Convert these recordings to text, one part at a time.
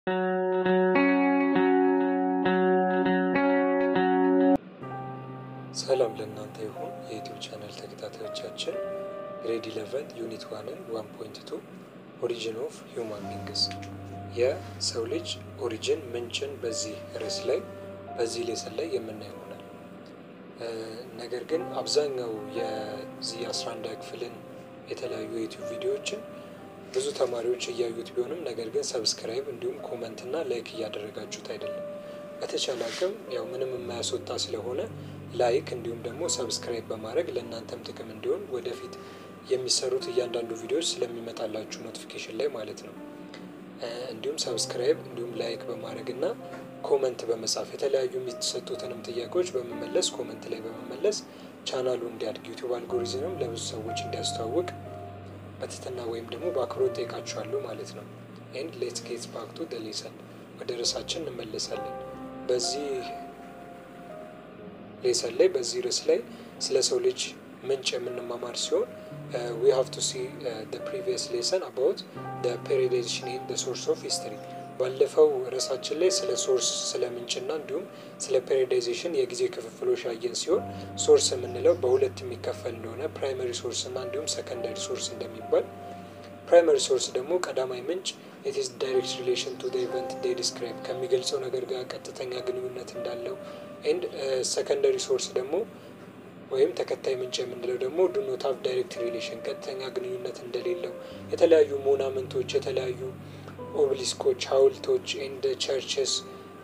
ሰላም ለእናንተ ይሁን የዩቲዩብ ቻናል ተከታታዮቻችን ግሬድ ኢለቨን ዩኒት ዋንን ዋን ፖይንት ቱ ኦሪጂን ኦፍ ሂውማን ቢንግስ የሰው ልጅ ኦሪጂን ምንጭን በዚህ ርዕስ ላይ በዚህ ሌሰን ላይ የምናየው ይሆናል። ነገር ግን አብዛኛው የዚህ አስራ አንድ ክፍልን የተለያዩ የዩቲዩብ ቪዲዮዎችን ብዙ ተማሪዎች እያዩት ቢሆንም ነገር ግን ሰብስክራይብ እንዲሁም ኮመንት እና ላይክ እያደረጋችሁት አይደለም። በተቻለ አቅም ያው ምንም የማያስወጣ ስለሆነ ላይክ እንዲሁም ደግሞ ሰብስክራይብ በማድረግ ለእናንተም ጥቅም እንዲሆን ወደፊት የሚሰሩት እያንዳንዱ ቪዲዮዎች ስለሚመጣላችሁ ኖቲፊኬሽን ላይ ማለት ነው። እንዲሁም ሰብስክራይብ እንዲሁም ላይክ በማድረግ እና ኮመንት በመጻፍ የተለያዩ የሚሰጡትንም ጥያቄዎች በመመለስ ኮመንት ላይ በመመለስ ቻናሉ እንዲያድግ ዩቲዩብ አልጎሪዝምም ለብዙ ሰዎች እንዲያስተዋውቅ በትህትና ወይም ደግሞ በአክብሮት ጠይቃችኋለሁ ማለት ነው። ኤንድ ሌትስ ጌት ባክ ቱ ዘ ሌሰን ወደ ርዕሳችን እንመለሳለን። በዚህ ሌሰን ላይ በዚህ ርዕስ ላይ ስለ ሰው ልጅ ምንጭ የምንማማር ሲሆን ዊ ሃቭ ቱ ሲ ፕሪቪየስ ሌሰን አባውት ፔሪዳይዜሽን ኤንድ ሶርስ ኦፍ ሂስትሪ። ባለፈው ርዕሳችን ላይ ስለ ሶርስ ስለ ምንጭና እንዲሁም ስለ ፔሪዳይዜሽን የጊዜ ክፍፍሎች ያየን ሲሆን ሶርስ የምንለው በሁለት የሚከፈል እንደሆነ ፕራይመሪ ሶርስ እና እንዲሁም ሰከንዳሪ ሶርስ እንደሚባል ፕራይመሪ ሶርስ ደግሞ ቀዳማይ ምንጭ ኢትስ ዳይሬክት ሪሌሽን ቱ ኢቨንት ዴይ ዲስክራይብ ከሚገልጸው ነገር ጋር ቀጥተኛ ግንኙነት እንዳለው ኤንድ ሰከንደሪ ሶርስ ደግሞ ወይም ተከታይ ምንጭ የምንለው ደግሞ ዱ ኖት ሃቭ ዳይሬክት ሪሌሽን ቀጥተኛ ግንኙነት እንደሌለው የተለያዩ ሞናመንቶች፣ የተለያዩ ኦብሊስኮች፣ ሐውልቶች ኤንድ ቸርችስ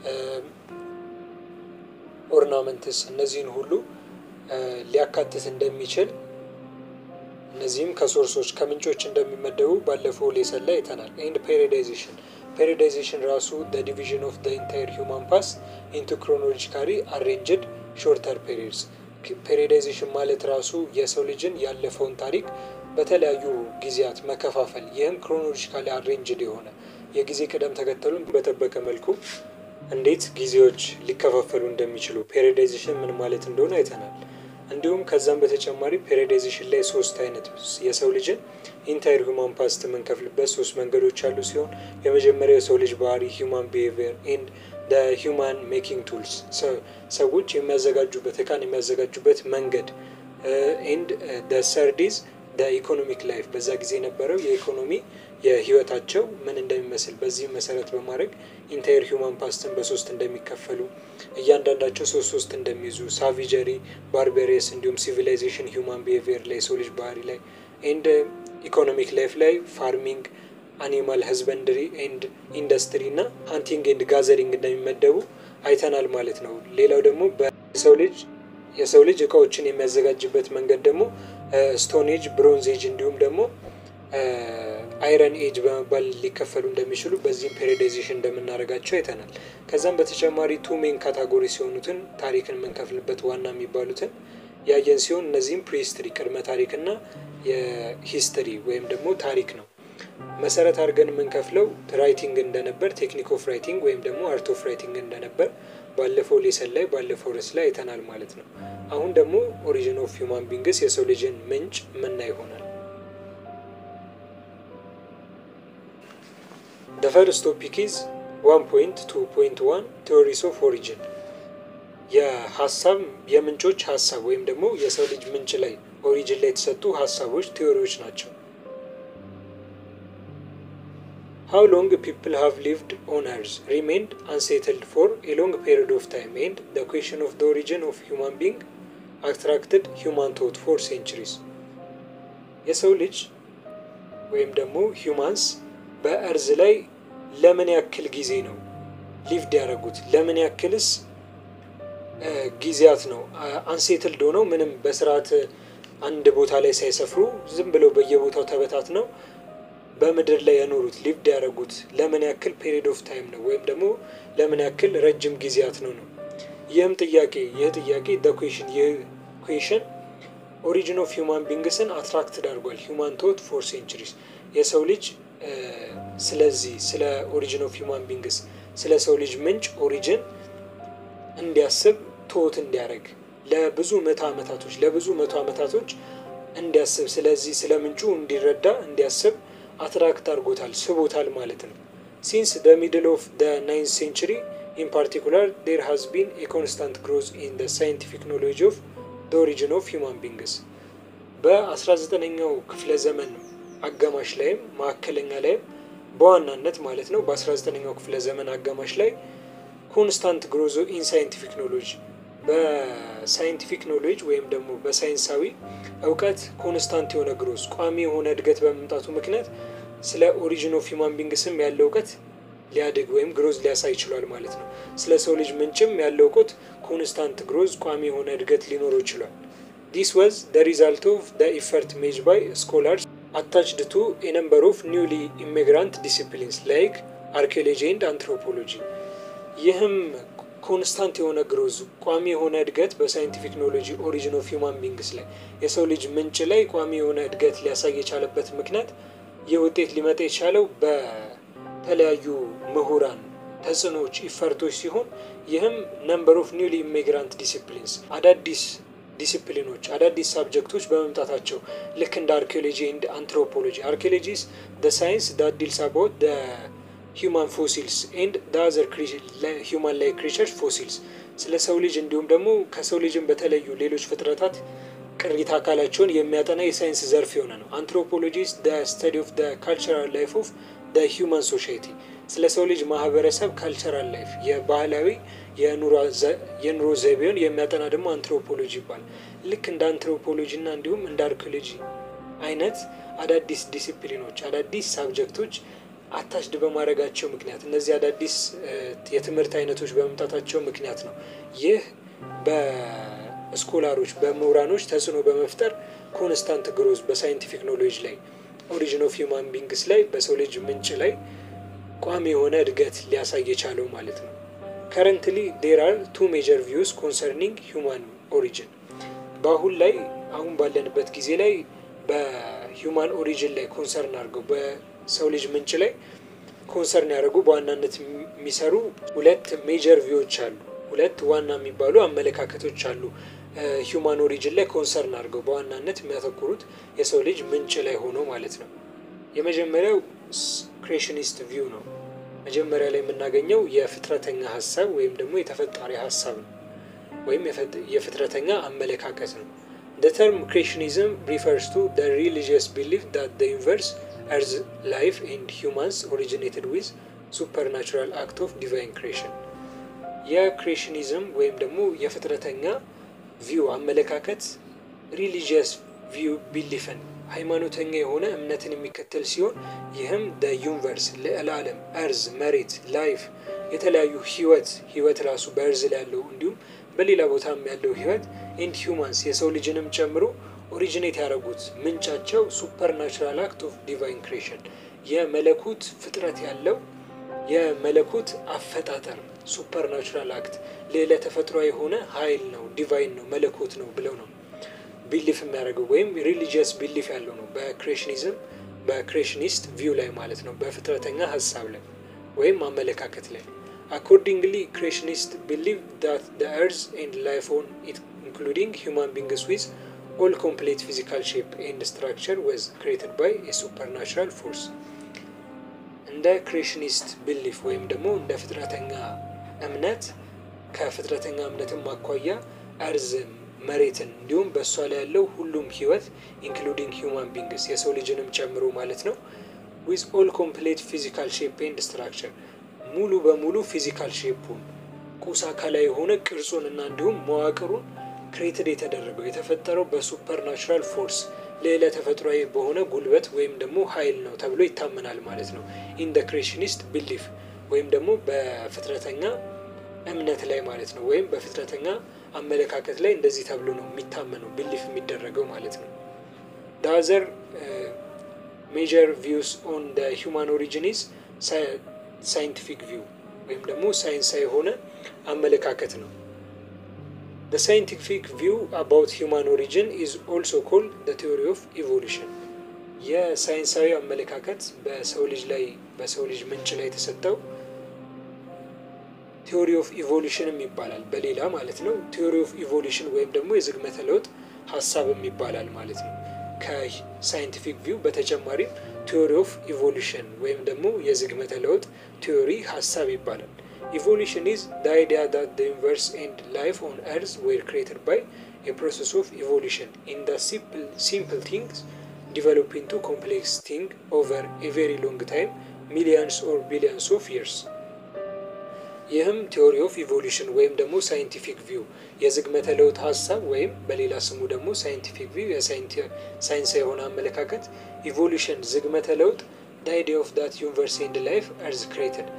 ኦርናመንትስ እነዚህን ሁሉ ሊያካትት እንደሚችል እነዚህም ከሶርሶች ከምንጮች እንደሚመደቡ ባለፈው ሌሰን ላይ አይተናል። ኤንድ ፔሪዳይዜሽን ፔሪዳይዜሽን ራሱ ደ ዲቪዥን ኦፍ ደ ኢንታየር ሂውማን ፓስ ኢንቱ ክሮኖሎጂካሊ አሬንጅድ ሾርተር ፔሪድስ። ፔሪዳይዜሽን ማለት ራሱ የሰው ልጅን ያለፈውን ታሪክ በተለያዩ ጊዜያት መከፋፈል፣ ይህም ክሮኖሎጂካሊ አሬንጅድ የሆነ የጊዜ ቅደም ተከተሉን በጠበቀ መልኩ እንዴት ጊዜዎች ሊከፋፈሉ እንደሚችሉ ፔሪዳይዜሽን ምን ማለት እንደሆነ አይተናል። እንዲሁም ከዛም በተጨማሪ ፔሪዳይዜሽን ላይ ሶስት አይነት የሰው ልጅን ኢንታይር ሂውማን ፓስት የምንከፍልበት ሶስት መንገዶች አሉ ሲሆን የመጀመሪያው የሰው ልጅ ባህሪ ሂውማን ቢሄቪየር ኤንድ ሂውማን ሜኪንግ ቱልስ ሰዎች የሚያዘጋጁበት እቃን የሚያዘጋጁበት መንገድ ኤንድ ሰርዲዝ ኢኮኖሚክ ላይፍ በዛ ጊዜ የነበረው የኢኮኖሚ የህይወታቸው ምን እንደሚመስል በዚህም መሰረት በማድረግ ኢንታየር ሂውማን ፓስትን በሶስት እንደሚከፈሉ እያንዳንዳቸው ሶስት ሶስት እንደሚይዙ ሳቪጀሪ፣ ባርቤሪየስ እንዲሁም ሲቪላይዜሽን ሂውማን ቢሄቪየር ላይ የሰው ልጅ ባህሪ ላይ ኤንድ ኢኮኖሚክ ላይፍ ላይ ፋርሚንግ፣ አኒማል ህዝበንድሪ ኤንድ ኢንዱስትሪ እና ሃንቲንግ ኤንድ ጋዘሪንግ እንደሚመደቡ አይተናል ማለት ነው። ሌላው ደግሞ በሰው ልጅ የሰው ልጅ እቃዎችን የሚያዘጋጅበት መንገድ ደግሞ ስቶን ኤጅ፣ ብሮንዝ ኤጅ እንዲሁም ደግሞ አይረን ኤጅ በመባል ሊከፈሉ እንደሚችሉ በዚህም ፔሪዳይዜሽን እንደምናደርጋቸው አይተናል። ከዛም በተጨማሪ ቱ ሜን ካታጎሪ ሲሆኑትን ታሪክን የምንከፍልበት ዋና የሚባሉትን ያየን ሲሆን እነዚህም ፕሪሂስትሪ ቅድመ ታሪክና የሂስትሪ ወይም ደግሞ ታሪክ ነው። መሰረት አድርገን የምንከፍለው ራይቲንግ እንደነበር ቴክኒክ ኦፍ ራይቲንግ ወይም ደግሞ አርት ኦፍ ራይቲንግ እንደነበር ባለፈው ሌሰን ላይ ባለፈው ርዕስ ላይ አይተናል ማለት ነው። አሁን ደግሞ ኦሪጂን ኦፍ ሂውማን ቢንግስ የሰው ልጅን ምንጭ ምና ይሆናል። The first topic is 1.2.1 ቴዎሪስ ኦፍ ኦሪጂን የሀሳብ የምንጮች ሀሳብ ወይም ደግሞ የሰው ልጅ ምንጭ ላይ ኦሪጂን ላይ የተሰጡ ሀሳቦች ቴዎሪዎች ናቸው። ሃው ሎንግ ፒፕል ሃቭ ሊቭድ ኦን እርዝ ሪሜንድ አንሴትልድ ፎር ኤ ሎንግ ፔሪድ ኦፍ ታይም ኤንድ ዘ ኩዌሽን ኦፍ ዘ ኦሪጂን ኦፍ ሂውማን ቢንግ አትራክትድ ሂውማን ቶት ፎር ሴንቹሪስ የሰው ልጅ ወይም ደግሞ ሂውማንስ በእርዝ ላይ ለምን ያክል ጊዜ ነው ሊቭድ ያደረጉት? ለምን ያክልስ ጊዜያት ነው አንሴትልድ ሆነው ምንም በስርዓት አንድ ቦታ ላይ ሳይሰፍሩ ዝም ብለው በየቦታው ተበታት ነው በምድር ላይ የኖሩት ሊቭድ ያደረጉት ለምን ያክል ፔሪድ ኦፍ ታይም ነው ወይም ደግሞ ለምን ያክል ረጅም ጊዜያት ነው ነው። ይህም ጥያቄ ይህ ጥያቄ ደ ኩዌሽን ይህ ኩዌሽን ኦሪጂን ኦፍ ሂውማን ቢንግስን አትራክትድ አድርጓል። ሂውማን ቶት ፎር ሴንቹሪስ የሰው ልጅ ስለዚህ ስለ ኦሪጂን ኦፍ ሂውማን ቢንግስ ስለ ሰው ልጅ ምንጭ ኦሪጂን እንዲያስብ ቶት እንዲያደርግ ለብዙ መቶ ዓመታቶች ለብዙ መቶ ዓመታቶች እንዲያስብ ስለዚህ ስለ ምንጩ እንዲረዳ እንዲያስብ አትራክት አድርጎታል፣ ስቦታል ማለት ነው። ሲንስ ደ ሚድል ኦፍ ደ ናይንት ሴንቹሪ ኢን ፓርቲኩላር ዴር ሃዝ ቢን ኤ ኮንስታንት ግሮዝ ኢን ደ ሳይንቲፊክ ኖሌጅ ኦፍ ደ ኦሪጂን ኦፍ ሂውማን ቢንግስ በ19ኛው ክፍለ ዘመን አጋማሽ ላይም መካከለኛ ላይም በዋናነት ማለት ነው በ19ኛው ክፍለ ዘመን አጋማሽ ላይ ኮንስታንት ግሮዞ ኢን ሳይንቲፊክ ኖሎጂ በሳይንቲፊክ ኖሌጅ ወይም ደግሞ በሳይንሳዊ እውቀት ኮንስታንት የሆነ ግሮዝ ቋሚ የሆነ እድገት በመምጣቱ ምክንያት ስለ ኦሪጂን ኦፍ ሂውማን ቢንግስም ያለው እውቀት ሊያድግ ወይም ግሮዝ ሊያሳይ ይችሏል ማለት ነው። ስለ ሰው ልጅ ምንጭም ያለው እውቀት ኮንስታንት ግሮዝ ቋሚ የሆነ እድገት ሊኖረው ይችሏል። ዲስ ዋዝ ደ ሪዛልት ኦፍ ደ ኢፈርት ሜጅ ባይ ስኮላርስ አታችድ ቱ ኤ ነምበር ኦፍ ኒውሊ ኢሚግራንት ዲሲፕሊንስ ላይክ አርኪኦሎጂ ኤንድ አንትሮፖሎጂ። ይህም ኮንስታንት የሆነ ግሮዝ ቋሚ የሆነ እድገት በሳይንቲፊክ ኖሎጂ ኦሪጂን ኦፍ ሂውማን ቢንግስ ላይ የሰው ልጅ ምንጭ ላይ ቋሚ የሆነ እድገት ሊያሳይ የቻለበት ምክንያት ይህ ውጤት ሊመጣ የቻለው በተለያዩ ምሁራን ተጽዕኖዎች ኢፈርቶች ሲሆን ይህም ነምበር ኦፍ ኒውሊ ኢሚግራንት ዲሲፕሊንስ አዳዲስ ዲሲፕሊኖች አዳዲስ ሳብጀክቶች በመምጣታቸው ልክ እንደ አርኪኦሎጂ ኤንድ አንትሮፖሎጂ አርኪኦሎጂስ ደ ሳይንስ ዳት ዲልስ አባውት ደ ሂውማን ፎሲልስ ኤንድ ደ አዘር ሂውማን ላይ ክሪቸርስ ፎሲልስ ስለ ሰው ልጅ እንዲሁም ደግሞ ከሰው ልጅም በተለዩ ሌሎች ፍጥረታት ቅሪተ አካላቸውን የሚያጠና የሳይንስ ዘርፍ የሆነ ነው። አንትሮፖሎጂስ ደ ስተዲ ኦፍ ደ ካልቸራል ላይፍ ኦፍ ደ ሂውማን ሶሳይቲ ስለ ሰው ልጅ ማህበረሰብ ካልቸራል ላይፍ የባህላዊ የኑሮ ዘይቤውን የሚያጠና ደግሞ አንትሮፖሎጂ ይባላል። ልክ እንደ አንትሮፖሎጂ እና እንዲሁም እንደ አርኪኦሎጂ አይነት አዳዲስ ዲሲፕሊኖች አዳዲስ ሳብጀክቶች አታችድ በማድረጋቸው ምክንያት እነዚህ አዳዲስ የትምህርት አይነቶች በመምጣታቸው ምክንያት ነው ይህ በስኮላሮች በምሁራኖች ተጽዕኖ በመፍጠር ኮንስታንት ግሮዝ በሳይንቲፊክ ኖሌጅ ላይ ኦሪጂን ኦፍ ሂውማን ቢንግስ ላይ በሰው ልጅ ምንጭ ላይ ቋሚ የሆነ እድገት ሊያሳይ የቻለው ማለት ነው። ከረንትሊ ዴር አር ቱ ሜጀር ቪውስ ኮንሰርኒንግ ሂውማን ኦሪጂን። በአሁን ላይ አሁን ባለንበት ጊዜ ላይ በሂውማን ኦሪጂን ላይ ኮንሰርን አድርገው በሰው ልጅ ምንጭ ላይ ኮንሰርን ያደርጉ በዋናነት የሚሰሩ ሁለት ሜጀር ቪዎች አሉ። ሁለት ዋና የሚባሉ አመለካከቶች አሉ። ሂውማን ኦሪጂን ላይ ኮንሰርን አድርገው በዋናነት የሚያተኩሩት የሰው ልጅ ምንጭ ላይ ሆኖ ማለት ነው። የመጀመሪያው ክሬሽኒስት ቪው ነው። መጀመሪያ ላይ የምናገኘው የፍጥረተኛ ሀሳብ ወይም ደግሞ የተፈጣሪ ሀሳብ ነው ወይም የፍጥረተኛ አመለካከት ነው። The term creationism refers to the religious belief that the universe, earth, life and humans originated with supernatural act of divine creation. የክሬሽኒዝም ወይም ደግሞ የፍጥረተኛ ቪው አመለካከት ሪሊጂየስ ቪው ቢሊፍን ሃይማኖተኛ የሆነ እምነትን የሚከተል ሲሆን ይህም ደ ዩኒቨርስ ልዕለ ዓለም እርዝ መሬት ላይፍ የተለያዩ ህይወት ህይወት ራሱ በእርዝ ላይ ያለው እንዲሁም በሌላ ቦታም ያለው ህይወት ኤንድ ሂውማንስ የሰው ልጅንም ጨምሮ ኦሪጂኔት ያደረጉት ምንጫቸው ሱፐርናቹራል አክት ኦፍ ዲቫይን ክሬሽን የመለኮት ፍጥረት ያለው የመለኮት አፈጣጠር ሱፐርናቹራል አክት ሌላ ተፈጥሮ የሆነ ኃይል ነው ዲቫይን ነው መለኮት ነው ብለው ነው ቢሊፍ የሚያደርገው ወይም ሪሊጂየስ ቢሊፍ ያለው ነው በክሬሽኒዝም በክሬሽኒስት ቪው ላይ ማለት ነው በፍጥረተኛ ሀሳብ ላይ ወይም አመለካከት ላይ አኮርዲንግሊ ክሬሽኒስት ቢሊቭ ዳት ደ እርዝ ኤንድ ላይፍ ኦን ኢት ኢንክሉዲንግ ሂውማን ቢንግስ ዊዝ ኦል ኮምፕሌት ፊዚካል ሼፕ ኤንድ ስትራክቸር ወዝ ክሬትድ ባይ የሱፐርናቹራል ፎርስ እንደ ክሬሽኒስት ቢሊፍ ወይም ደግሞ እንደ ፍጥረተኛ እምነት ከፍጥረተኛ እምነትም አኳያ እርዝ መሬትን እንዲሁም በእሷ ላይ ያለው ሁሉም ህይወት ኢንክሉዲንግ ሂውማን ቢንግስ የሰው ልጅንም ጨምሮ ማለት ነው ዊዝ ኦል ኮምፕሌት ፊዚካል ሼፕ ኤንድ ስትራክቸር ሙሉ በሙሉ ፊዚካል ሼፑን ቁስ አካላዊ የሆነ ቅርጹን እና እንዲሁም መዋቅሩን ክሬትድ የተደረገው የተፈጠረው በሱፐር ናቹራል ፎርስ ሌላ ተፈጥሯዊ በሆነ ጉልበት ወይም ደግሞ ኃይል ነው ተብሎ ይታመናል ማለት ነው። ኢን ደ ክሬሽኒስት ቢሊፍ ወይም ደግሞ በፍጥረተኛ እምነት ላይ ማለት ነው። ወይም በፍጥረተኛ አመለካከት ላይ እንደዚህ ተብሎ ነው የሚታመነው ቢሊፍ የሚደረገው ማለት ነው። ዳዘር ሜጀር ቪውስ ኦን ደ ሂውማን ኦሪጂኒስ ሳይንቲፊክ ቪው ወይም ደግሞ ሳይንሳዊ የሆነ አመለካከት ነው። The scientific view about human origin is also called the theory of evolution. የሳይንሳዊ አመለካከት በሰው ልጅ ላይ በሰው ልጅ ምንጭ ላይ የተሰጠው ቲዎሪ ኦፍ ኢቮሉሽንም ይባላል በሌላ ማለት ነው። ቲዎሪ ኦፍ ኢቮሉሽን ወይም ደግሞ የዝግመተ ለውጥ ሀሳብም ይባላል ማለት ነው። ከሳይንቲፊክ ቪው በተጨማሪም ቲዎሪ ኦፍ ኢቮሉሽን ወይም ደግሞ የዝግመተ ለውጥ ቲዎሪ ሀሳብ ይባላል። ኢቮሉሽን ኢዝ ዘ አይዲያ ዳት ዘ ዩኒቨርስ ኤንድ ላይፍ ኦን ኤርዝ ዌር ክሬትድ ባይ ኤ ፕሮሰስ ኦፍ ኢቮሉሽን ኢን ዘ ሲምፕል ቲንግስ ዲቨሎፕ ኢንቱ ኮምፕሌክስ ቲንግ ኦቨር ኤ ቬሪ ሎንግ ታይም ሚሊየንስ ኦር ቢሊየንስ ኦፍ ይርስ። ይህም ቲዎሪ ኦፍ ኢቮሉሽን ወይም ደግሞ ሳይንቲፊክ ቪው የዝግመተ ለውጥ ሀሳብ ወይም በሌላ ስሙ ደግሞ ሳይንቲፊክ ቪው የሳይንሳዊ የሆነ አመለካከት ኢቮሉሽን ዝግመተ ለውጥ ዘ አይዲያ ኦፍ ዳት ዩኒቨርስ ኤንድ ላይፍ ኤርዝ ክሬትድ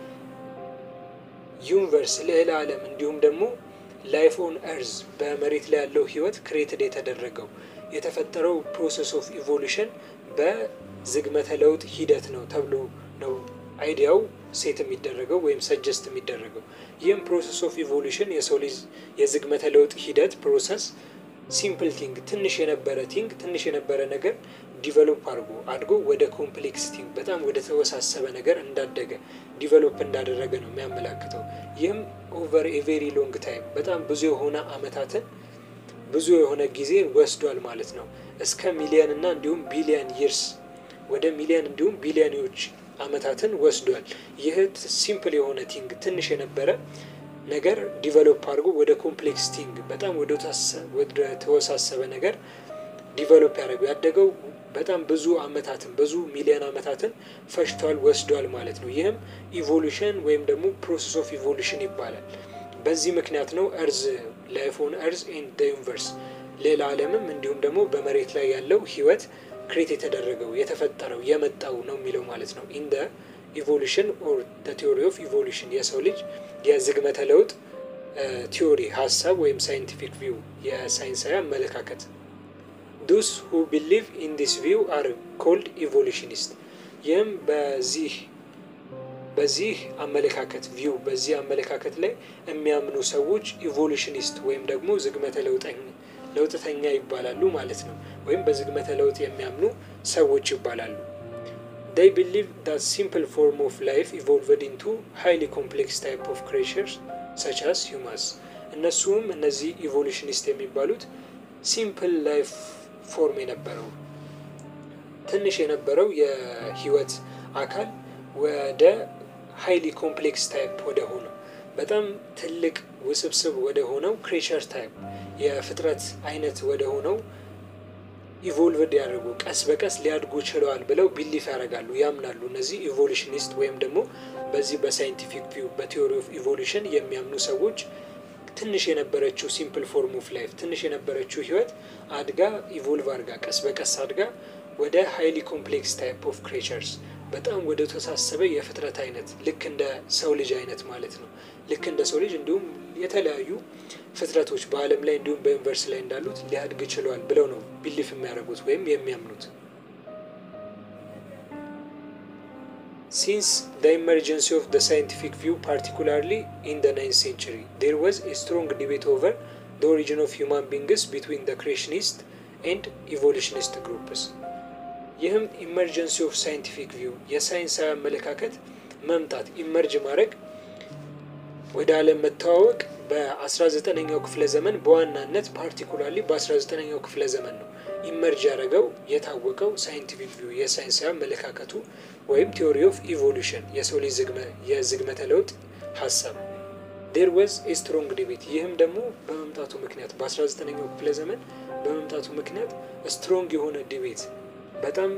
ዩኒቨርስ ልዕለ ዓለም እንዲሁም ደግሞ ላይፍ ኦን ኤርዝ በመሬት ላይ ያለው ህይወት ክሬትድ የተደረገው የተፈጠረው ፕሮሰስ ኦፍ ኢቮሉሽን በዝግመተ ለውጥ ሂደት ነው ተብሎ ነው አይዲያው ሴት የሚደረገው ወይም ሰጀስት የሚደረገው። ይህም ፕሮሰስ ኦፍ ኢቮሉሽን የሰው ልጅ የዝግመተ ለውጥ ሂደት ፕሮሰስ ሲምፕል ቲንግ ትንሽ የነበረ ቲንግ ትንሽ የነበረ ነገር ዲቨሎፕ አድርጎ አድጎ ወደ ኮምፕሌክስ ቲንግ በጣም ወደ ተወሳሰበ ነገር እንዳደገ ዲቨሎፕ እንዳደረገ ነው የሚያመላክተው። ይህም ኦቨር ኤ ቬሪ ሎንግ ታይም በጣም ብዙ የሆነ አመታትን ብዙ የሆነ ጊዜ ወስዷል ማለት ነው። እስከ ሚሊየን እና እንዲሁም ቢሊየን ይርስ ወደ ሚሊየን እንዲሁም ቢሊየኖች አመታትን ወስዷል። ይህ ሲምፕል የሆነ ቲንግ ትንሽ የነበረ ነገር ዲቨሎፕ አድርጎ ወደ ኮምፕሌክስ ቲንግ በጣም ወደ ተወሳሰበ ነገር ዲቨሎፕ ያደረገው ያደገው በጣም ብዙ አመታትን ብዙ ሚሊዮን አመታትን ፈጅቷል ወስዷል ማለት ነው። ይህም ኢቮሉሽን ወይም ደግሞ ፕሮሰስ ኦፍ ኢቮሉሽን ይባላል። በዚህ ምክንያት ነው እርዝ ላይፍ ኦን እርዝ ኤንድ ዩኒቨርስ ሌላ ዓለምም እንዲሁም ደግሞ በመሬት ላይ ያለው ህይወት ክሬት የተደረገው የተፈጠረው የመጣው ነው የሚለው ማለት ነው። ኢን ኢቮሉሽን ኦር ቲዎሪ ኦፍ ኢቮሉሽን የሰው ልጅ የዝግመተ ለውጥ ቲዎሪ ሀሳብ ወይም ሳይንቲፊክ ቪው የሳይንሳዊ አመለካከት ዱስ ሁ ቢሊቭ ኢን ዲስ ቪው አር ኮልድ ኢቮሉሽኒስት። ይህም በዚህ በዚህ አመለካከት ቪው በዚህ አመለካከት ላይ የሚያምኑ ሰዎች ኢቮሉሽኒስት ወይም ደግሞ ዝግመተ ለውጥተኛ ይባላሉ ማለት ነው። ወይም በዝግመተ ለውጥ የሚያምኑ ሰዎች ይባላሉ። ዴይ ቢሊቭ ዳት ሲምፕል ፎርም ኦፍ ላይፍ ኢቮልቭድ ኢንቱ ሃይሊ ኮምፕሌክስ ታይፕ ኦፍ ክሬቸርስ ሰች አስ ሂውማንስ። እነሱም እነዚህ ኢቮሉሽኒስት የሚባሉት ሲምፕል ላይፍ ፎርም የነበረው ትንሽ የነበረው የህይወት አካል ወደ ሃይሊ ኮምፕሌክስ ታይፕ ወደ ሆነው በጣም ትልቅ ውስብስብ ወደ ሆነው ክሬቸር ታይፕ የፍጥረት አይነት ወደ ሆነው ኢቮልቭድ ያደርጉ ቀስ በቀስ ሊያድጉ ችለዋል ብለው ቢሊፍ ያደርጋሉ፣ ያምናሉ። እነዚህ ኢቮሉሽኒስት ወይም ደግሞ በዚህ በሳይንቲፊክ ቪው በቲዎሪ ኦፍ ኢቮሉሽን የሚያምኑ ሰዎች ትንሽ የነበረችው ሲምፕል ፎርም ኦፍ ላይፍ ትንሽ የነበረችው ህይወት አድጋ ኢቮልቭ አድርጋ ቀስ በቀስ አድጋ ወደ ሃይሊ ኮምፕሌክስ ታይፕ ኦፍ ክሬቸርስ በጣም ወደ ተሳሰበ የፍጥረት አይነት ልክ እንደ ሰው ልጅ አይነት ማለት ነው። ልክ እንደ ሰው ልጅ እንዲሁም የተለያዩ ፍጥረቶች በዓለም ላይ እንዲሁም በዩኒቨርስ ላይ እንዳሉት ሊያድግ ችለዋል ብለው ነው ቢሊፍ የሚያደርጉት ወይም የሚያምኑት። ሲንስ ዘ ኢመርጀንሲ ኦፍ ዘ ሳይንቲፊክ ቪው ፓርቲኩላርሊ ኢን ዘ ናይንት ሴንቹሪ ዴር ዋዝ ኤ ስትሮንግ ዲቤት ኦቨር ዘ ኦሪጂን ኦፍ ሂውማን ቢንግስ ቢትዊን ዘ ክሬሽኒስት ኤንድ ኢቮሉሽኒስት ግሩፕስ። ይህም ኢመርጀንሲ ኦፍ ሳይንቲፊክ ቪው የሳይንሳዊ አመለካከት መምጣት ኢመርጅ ማድረግ ወደ ዓለም መተዋወቅ በ19ኛው ክፍለ ዘመን በዋናነት ፓርቲኩላርሊ በ19ኛው ክፍለ ዘመን ነው ኢመርጅ ያደረገው የታወቀው ሳይንቲፊክ ቪው የሳይንሳዊ አመለካከቱ ወይም ቲዎሪ ኦፍ ኢቮሉሽን የሰው ልጅ የዝግመተ ለውጥ ሀሳብ ዴር ወዝ ኤ ስትሮንግ ዲቤት። ይህም ደግሞ በመምጣቱ ምክንያት በ19ኛው ክፍለ ዘመን በመምጣቱ ምክንያት ስትሮንግ የሆነ ዲቤት በጣም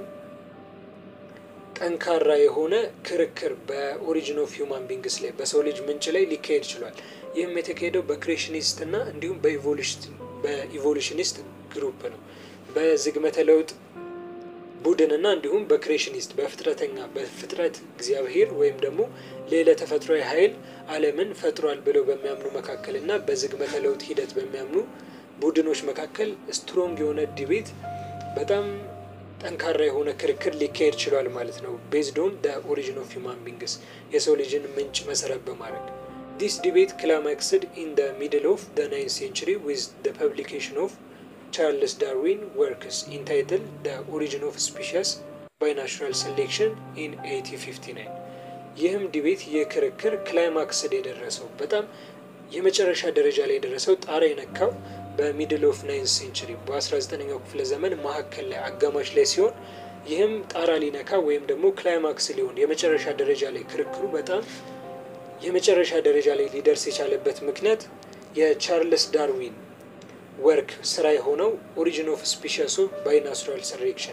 ጠንካራ የሆነ ክርክር በኦሪጂን ኦፍ ሂውማን ቢንግስ ላይ በሰው ልጅ ምንጭ ላይ ሊካሄድ ችሏል። ይህም የተካሄደው በክሬሽኒስት እና እንዲሁም በኢቮሉሽኒስት ግሩፕ ነው። በዝግመተ ለውጥ ቡድን እና እንዲሁም በክሬሽኒስት በፍጥረተኛ በፍጥረት እግዚአብሔር ወይም ደግሞ ሌላ ተፈጥሯዊ ኃይል ዓለምን ፈጥሯል ብለው በሚያምኑ መካከል እና በዝግመተ ለውጥ ሂደት በሚያምኑ ቡድኖች መካከል ስትሮንግ የሆነ ዲቤት በጣም ጠንካራ የሆነ ክርክር ሊካሄድ ችሏል ማለት ነው። ቤዝድ ኦን ደ ኦሪጂን ኦፍ ሂውማን ቢንግስ የሰው ልጅን ምንጭ መሰረት በማድረግ ዲስ ዲቤት ክላማክስድ ኢን ደ ሚድል ኦፍ ደ ናይንት ሴንቹሪ ዊዝ ደ ፐብሊኬሽን ኦፍ ቻርልስ ዳርዊን ወርክስ ኢንታይትል ደ ኦሪጂን ኦፍ ስፒሽስ ባይ ናቹራል ሴሌክሽን ኢን 1859 ይህም ዲቤት ይህ ክርክር ክላይማክስድ የደረሰው በጣም የመጨረሻ ደረጃ ላይ የደረሰው ጣራ የነካው በሚድል ኦፍ ናይንት ሴንቹሪ በ19ኛው ክፍለ ዘመን መካከል ላይ አጋማሽ ላይ ሲሆን ይህም ጣራ ሊነካ ወይም ደግሞ ክላይማክስ ሊሆን የመጨረሻ ደረጃ ላይ ክርክሩ በጣም የመጨረሻ ደረጃ ላይ ሊደርስ የቻለበት ምክንያት የቻርልስ ዳርዊን ወርክ ስራ የሆነው ኦሪጂን ኦፍ ስፒሽስ ኦፍ ባይ ናቹራል ሰሌክሽን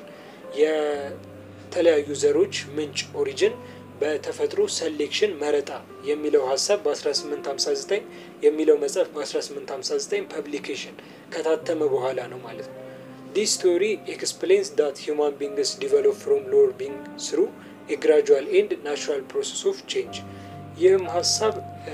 የተለያዩ ዘሮች ምንጭ ኦሪጅን በተፈጥሮ ሰሌክሽን መረጣ የሚለው ሀሳብ በ1859 የሚለው መጽሐፍ በ1859 ፐብሊኬሽን ከታተመ በኋላ ነው ማለት ነው። ዲስ ቲዮሪ ኤክስፕሌንስ ዳት ሂውማን ቢንግስ ዲቨሎፕ ፍሮም ሎወር ቢንግ ስሩ የግራጁዋል ኤንድ ናቹራል ፕሮሰስ ኦፍ ቼንጅ። ይህም ሀሳብ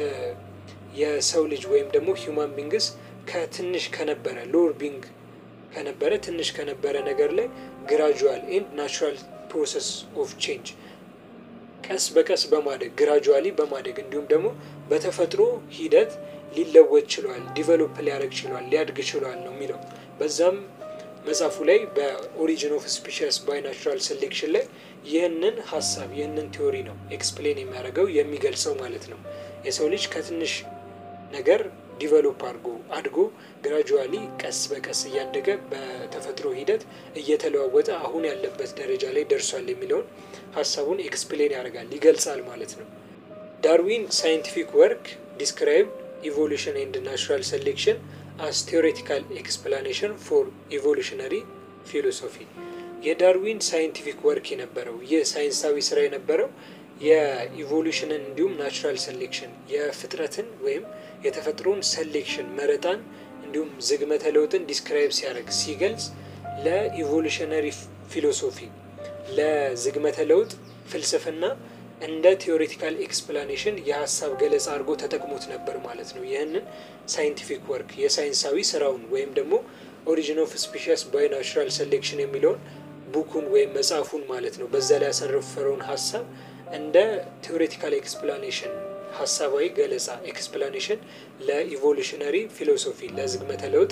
የሰው ልጅ ወይም ደግሞ ሂውማን ቢንግስ ከትንሽ ከነበረ ሎወር ቢንግ ከነበረ ትንሽ ከነበረ ነገር ላይ ግራጁዋል ኤንድ ናቹራል ፕሮሰስ ኦፍ ቼንጅ ቀስ በቀስ በማደግ ግራጁዋሊ በማደግ እንዲሁም ደግሞ በተፈጥሮ ሂደት ሊለወጥ ችሏል፣ ዲቨሎፕ ሊያደርግ ችሏል፣ ሊያድግ ችሏል ነው የሚለው። በዛም መጽሐፉ ላይ በኦሪጂን ኦፍ ስፒሽስ ባይ ናቹራል ሴሌክሽን ላይ ይህንን ሀሳብ ይህንን ቲዎሪ ነው ኤክስፕሌን የሚያደርገው የሚገልጸው ማለት ነው። የሰው ልጅ ከትንሽ ነገር ዲቨሎፕ አድርጎ አድጎ ግራጁዋሊ ቀስ በቀስ እያደገ በተፈጥሮ ሂደት እየተለዋወጠ አሁን ያለበት ደረጃ ላይ ደርሷል የሚለውን ሀሳቡን ኤክስፕሌን ያደርጋል ይገልጻል ማለት ነው። ዳርዊን ሳይንቲፊክ ወርክ ዲስክራይብ ኢቮሉሽን ኤንድ ናቹራል ሴሌክሽን አስ ቴዎሬቲካል ኤክስፕላኔሽን ፎር ኢቮሉሽነሪ ፊሎሶፊ የዳርዊን ሳይንቲፊክ ወርክ የነበረው ይህ ሳይንሳዊ ስራ የነበረው የኢቮሉሽንን እንዲሁም ናቹራል ሴሌክሽን የፍጥረትን ወይም የተፈጥሮን ሴሌክሽን መረጣን እንዲሁም ዝግመተ ለውጥን ዲስክራይብ ሲያደርግ ሲገልጽ ለኢቮሉሽነሪ ፊሎሶፊ ለዝግመተ ለውጥ ፍልስፍና እንደ ቴዎሬቲካል ኤክስፕላኔሽን የሀሳብ ገለጻ አድርጎ ተጠቅሞት ነበር ማለት ነው። ይህንን ሳይንቲፊክ ወርክ የሳይንሳዊ ስራውን ወይም ደግሞ ኦሪጂን ኦፍ ስፒሽስ ባይ ናቹራል ሴሌክሽን የሚለውን ቡኩን ወይም መጽሐፉን ማለት ነው በዛ ላይ ያሰረፈረውን ሀሳብ እንደ ቴዎሬቲካል ኤክስፕላኔሽን ሀሳባዊ ገለጻ ኤክስፕላኔሽን ለኢቮሉሽነሪ ፊሎሶፊ ለዝግመተ ለውጥ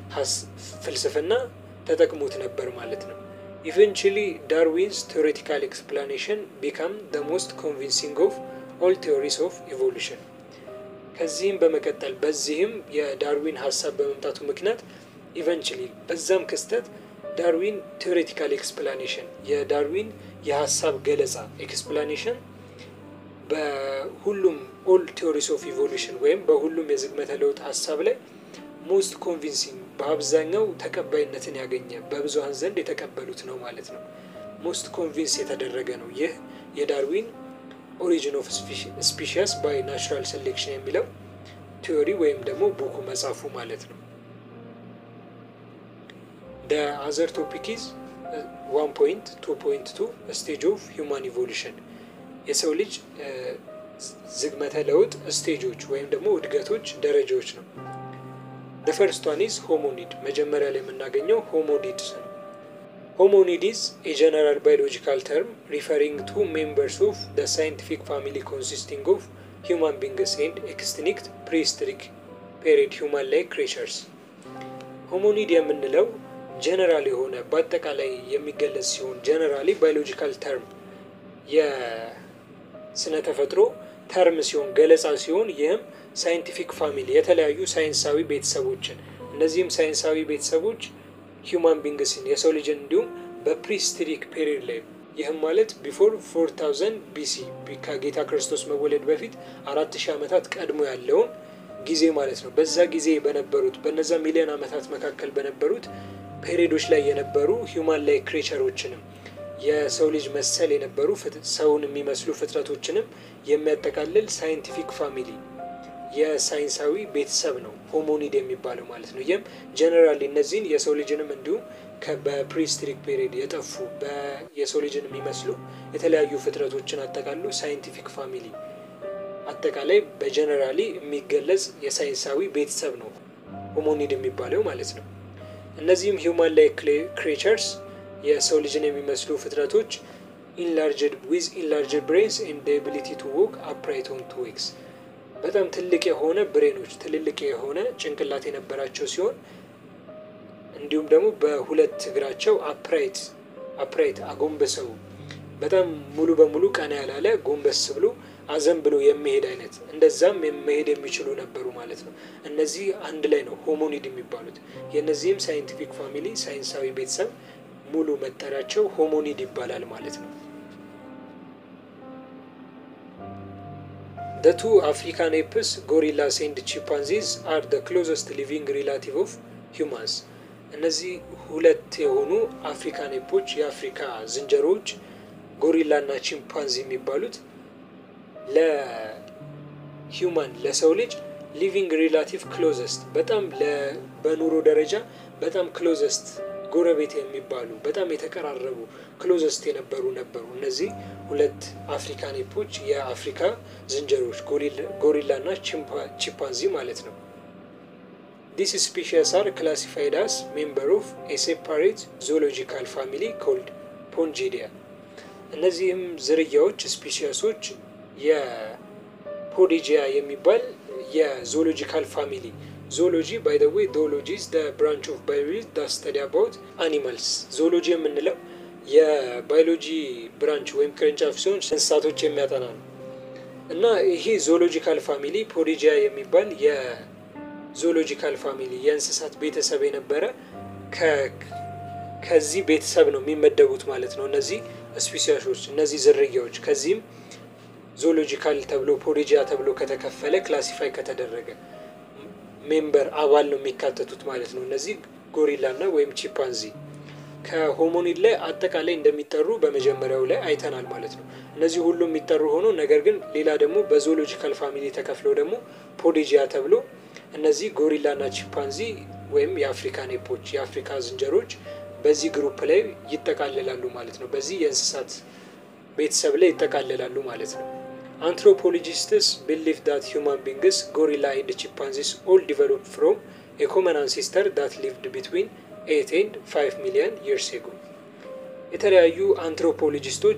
ፍልስፍና ተጠቅሞት ነበር ማለት ነው። ኢቨንቹሊ ዳርዊንስ ቴዎሬቲካል ኤክስፕላኔሽን ቢካም ደ ሞስት ኮንቪንሲንግ ኦፍ ኦል ቴዎሪስ ኦፍ ኢቮሉሽን። ከዚህም በመቀጠል በዚህም የዳርዊን ሀሳብ በመምጣቱ ምክንያት ኢቨንቹሊ በዛም ክስተት ዳርዊን ቴዎሬቲካል ኤክስፕላኔሽን የዳርዊን የሀሳብ ገለጻ ኤክስፕላኔሽን በሁሉም ኦል ቴዎሪስ ኦፍ ኢቮሉሽን ወይም በሁሉም የዝግመተ ለውጥ ሀሳብ ላይ ሞስት ኮንቪንሲንግ በአብዛኛው ተቀባይነትን ያገኘ በብዙሀን ዘንድ የተቀበሉት ነው ማለት ነው። ሞስት ኮንቪንስ የተደረገ ነው። ይህ የዳርዊን ኦሪጂን ኦፍ ስፒሽስ ባይ ናቹራል ሴሌክሽን የሚለው ቲዮሪ ወይም ደግሞ ቡኩ መጽሐፉ ማለት ነው። ደ አዘር ቶፒክ ኢዝ ዋን ፖይንት ቱ ፖይንት ቱ ስቴጅ ኦፍ ሂውማን ኢቮሉሽን የሰው ልጅ ዝግመተ ለውጥ ስቴጆች ወይም ደግሞ እድገቶች ደረጃዎች ነው። ደ ፈርስት ዋን ኢዝ ሆሞኒድ መጀመሪያ ላይ የምናገኘው ሆሞኒድስ ነው። ሆሞኒድ ኢዝ ኤ ጀነራል ባዮሎጂካል ተርም ሪፈሪንግ ቱ ሜምበርስ ኦፍ ደ ሳይንቲፊክ ፋሚሊ ኮንሲስቲንግ ኦፍ ሂውማን ቢንግስ ኤንድ ኤክስቲንክት ፕሪሂስትሪክ ፔሪድ ሂውማን ላይክ ክሬቸርስ። ሆሞኒድ የምንለው ጀነራል የሆነ በአጠቃላይ የሚገለጽ ሲሆን ጀነራሊ ባዮሎጂካል ተርም የስነ ተፈጥሮ ተርም ሲሆን ገለጻ ሲሆን ይህም ሳይንቲፊክ ፋሚሊ የተለያዩ ሳይንሳዊ ቤተሰቦችን እነዚህም ሳይንሳዊ ቤተሰቦች ሂውማን ቢንግስን የሰው ልጅን እንዲሁም በፕሪስትሪክ ፔሪድ ላይ ይህም ማለት ቢፎር ፎር ታውዘንድ ቢሲ ከጌታ ክርስቶስ መወለድ በፊት አራት ሺህ ዓመታት ቀድሞ ያለውን ጊዜ ማለት ነው። በዛ ጊዜ በነበሩት በነዛ ሚሊዮን ዓመታት መካከል በነበሩት ፔሪዶች ላይ የነበሩ ሂውማን ላይ ክሬቸሮችንም የሰው ልጅ መሰል የነበሩ ሰውን የሚመስሉ ፍጥረቶችንም የሚያጠቃልል ሳይንቲፊክ ፋሚሊ የሳይንሳዊ ቤተሰብ ነው ሆሞኒድ የሚባለው ማለት ነው። ይህም ጀነራሊ እነዚህን የሰው ልጅንም እንዲሁም በፕሪስትሪክ ፔሪድ የጠፉ የሰው ልጅን የሚመስሉ የተለያዩ ፍጥረቶችን አጠቃሉ ሳይንቲፊክ ፋሚሊ አጠቃላይ በጀነራሊ የሚገለጽ የሳይንሳዊ ቤተሰብ ነው ሆሞኒድ የሚባለው ማለት ነው። እነዚህም ሂውማን ላይ ክሬቸርስ የሰው ልጅን የሚመስሉ ፍጥረቶች ኢንላርጅድ ዊዝ ኢንላርጅድ ብሬንስ ኤንድ ኤቢሊቲ ቱ ዎክ አፕራይት ኦን ቱ ዌክስ በጣም ትልቅ የሆነ ብሬኖች ትልልቅ የሆነ ጭንቅላት የነበራቸው ሲሆን እንዲሁም ደግሞ በሁለት እግራቸው አፕራይት አፕራይት አጎንበሰው በጣም ሙሉ በሙሉ ቀና ያላለ ጎንበስ ብሎ አዘን ብሎ የሚሄድ አይነት እንደዛም መሄድ የሚችሉ ነበሩ ማለት ነው። እነዚህ አንድ ላይ ነው ሆሞኒድ የሚባሉት። የእነዚህም ሳይንቲፊክ ፋሚሊ ሳይንሳዊ ቤተሰብ ሙሉ መጠሪያቸው ሆሞኒድ ይባላል ማለት ነው። The two African apes, gorillas and chimpanzees, are the closest living relative of humans. እነዚህ ሁለት የሆኑ አፍሪካን ኤፖች የአፍሪካ ዝንጀሮዎች ጎሪላ እና ቺምፓንዚ የሚባሉት ለሂውማን ለሰው ልጅ ሊቪንግ ሪላቲቭ ክሎዘስት በጣም በኑሮ ደረጃ በጣም ክሎዘስት ጎረቤት የሚባሉ በጣም የተቀራረቡ ክሎዘስት የነበሩ ነበሩ። እነዚህ ሁለት አፍሪካን ኤፖች የአፍሪካ ዝንጀሮች ጎሪላ እና ቺምፓንዚ ማለት ነው። ዲስ ስፒሽስ አር ክላሲፋይድ አስ ሜምበር ኦፍ ኤ ሴፓሬት ዞሎጂካል ፋሚሊ ኮልድ ፖንጂዲያ። እነዚህም ዝርያዎች ስፒሽሶች የፖዲጂያ የሚባል የዞሎጂካል ፋሚሊ ዞሎጂ ባይ ዘ ዌይ ዞሎጂ ኢዝ ዘ ብራንች ኦፍ ባዮሎጂ ዳት ስተዲ አባውት አኒማልስ። ዞሎጂ የምንለው የባዮሎጂ ብራንች ወይም ቅርንጫፍ ሲሆን እንስሳቶች የሚያጠና ነው እና ይሄ ዞሎጂካል ፋሚሊ ፖዲጂያ የሚባል የዞሎጂካል ፋሚሊ የእንስሳት ቤተሰብ የነበረ ከዚህ ቤተሰብ ነው የሚመደቡት ማለት ነው። እነዚህ ስፒሲሶች እነዚህ ዝርያዎች ከዚህም ዞሎጂካል ተብሎ ፖዲጂያ ተብሎ ከተከፈለ ክላሲፋይ ከተደረገ ሜምበር አባል ነው የሚካተቱት ማለት ነው። እነዚህ ጎሪላ እና ወይም ቺምፓንዚ ከሆሞኒድ ላይ አጠቃላይ እንደሚጠሩ በመጀመሪያው ላይ አይተናል ማለት ነው። እነዚህ ሁሉ የሚጠሩ ሆኖ ነገር ግን ሌላ ደግሞ በዞሎጂካል ፋሚሊ ተከፍለው ደግሞ ፖዲጂያ ተብሎ እነዚህ ጎሪላ እና ቺምፓንዚ ወይም የአፍሪካን ኤፖች የአፍሪካ ዝንጀሮች በዚህ ግሩፕ ላይ ይጠቃለላሉ ማለት ነው። በዚህ የእንስሳት ቤተሰብ ላይ ይጠቃለላሉ ማለት ነው። አንትሮፖሎጂስትስ ቢሊቭ ዳት ሂውማን ቢንግስ ጎሪላ ኤንድ ቺምፓንዚስ ኦል ዲቨሎፕ ፍሮም ኤ ኮመን አንሴስተር ዳት ሊቭድ ቢትዊን ኤት ኤንድ ፋይቭ ሚሊዮን ይርስ ኤጎ። የተለያዩ አንትሮፖሎጂስቶች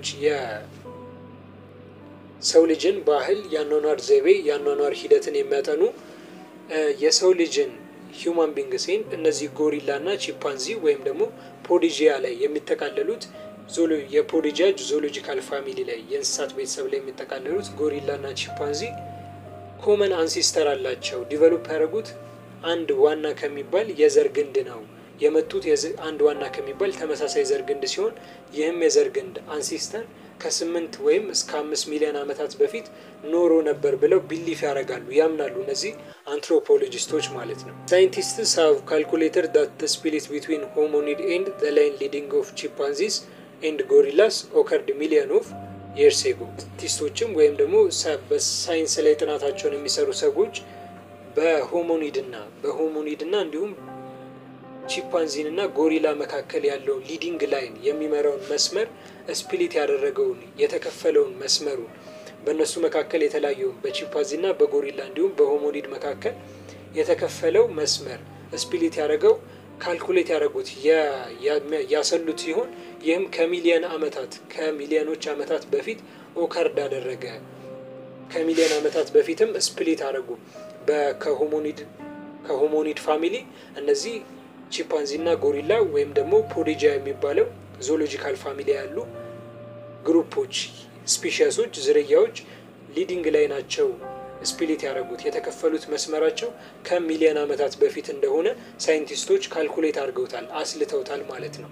የሰው ልጅን ባህል፣ የአኗኗር ዘይቤ፣ የአኗኗር ሂደትን የሚያጠኑ የሰው ልጅን ሂውማን ቢንግስን እነዚህ ጎሪላ እና ቺምፓንዚ ወይም ደግሞ ፖዲጂያ ላይ የሚጠቃለሉት የፖዲጂያ ዞሎጂካል ፋሚሊ ላይ የእንስሳት ቤተሰብ ላይ የሚጠቃለሉት ጎሪላ እና ቺምፓንዚ ኮመን አንሲስተር አላቸው። ዲቨሎፕ ያደረጉት አንድ ዋና ከሚባል የዘር ግንድ ነው የመጡት አንድ ዋና ከሚባል ተመሳሳይ ዘር ግንድ ሲሆን ይህም የዘር ግንድ አንሲስተር ከስምንት ወይም እስከ አምስት ሚሊዮን ዓመታት በፊት ኖሮ ነበር ብለው ቢሊፍ ያደርጋሉ ያምናሉ። እነዚህ አንትሮፖሎጂስቶች ማለት ነው። ሳይንቲስትስ ሃቭ ካልኩሌተር ዳት ስፕሊት ቢትዊን ሆሞኒድ ኤንድ ዘ ላይን ሊዲንግ ኦፍ ቺምፓንዚስ ኤንድ ጎሪላስ ኦከርድ ሚሊዮን ኦፍ የርስ ኤጎ። ሳይንቲስቶችም ወይም ደግሞ በሳይንስ ላይ ጥናታቸውን የሚሰሩ ሰዎች በሆሞኒድ እና በሆሞኒድ እና እንዲሁም ቺምፓንዚን እና ጎሪላ መካከል ያለውን ሊዲንግ ላይን የሚመራውን መስመር ስፕሊት ያደረገውን የተከፈለውን መስመሩን በእነሱ መካከል የተለያየውን በቺምፓንዚ እና በጎሪላ እንዲሁም በሆሞኒድ መካከል የተከፈለው መስመር ስፕሊት ያደረገው ካልኩሌት ያደረጉት ያሰሉት ሲሆን ይህም ከሚሊዮን ዓመታት ከሚሊዮኖች ዓመታት በፊት ኦከርድ አደረገ። ከሚሊዮን ዓመታት በፊትም ስፕሊት አደረጉ ከሆሞኒድ ከሆሞኒድ ፋሚሊ እነዚህ ቺምፓንዚ እና ጎሪላ ወይም ደግሞ ፖዲጂያ የሚባለው ዞሎጂካል ፋሚሊ ያሉ ግሩፖች ስፒሽሶች ዝርያዎች ሊዲንግ ላይ ናቸው ስፕሊት ያደረጉት የተከፈሉት መስመራቸው ከሚሊዮን ዓመታት በፊት እንደሆነ ሳይንቲስቶች ካልኩሌት አድርገውታል አስልተውታል ማለት ነው።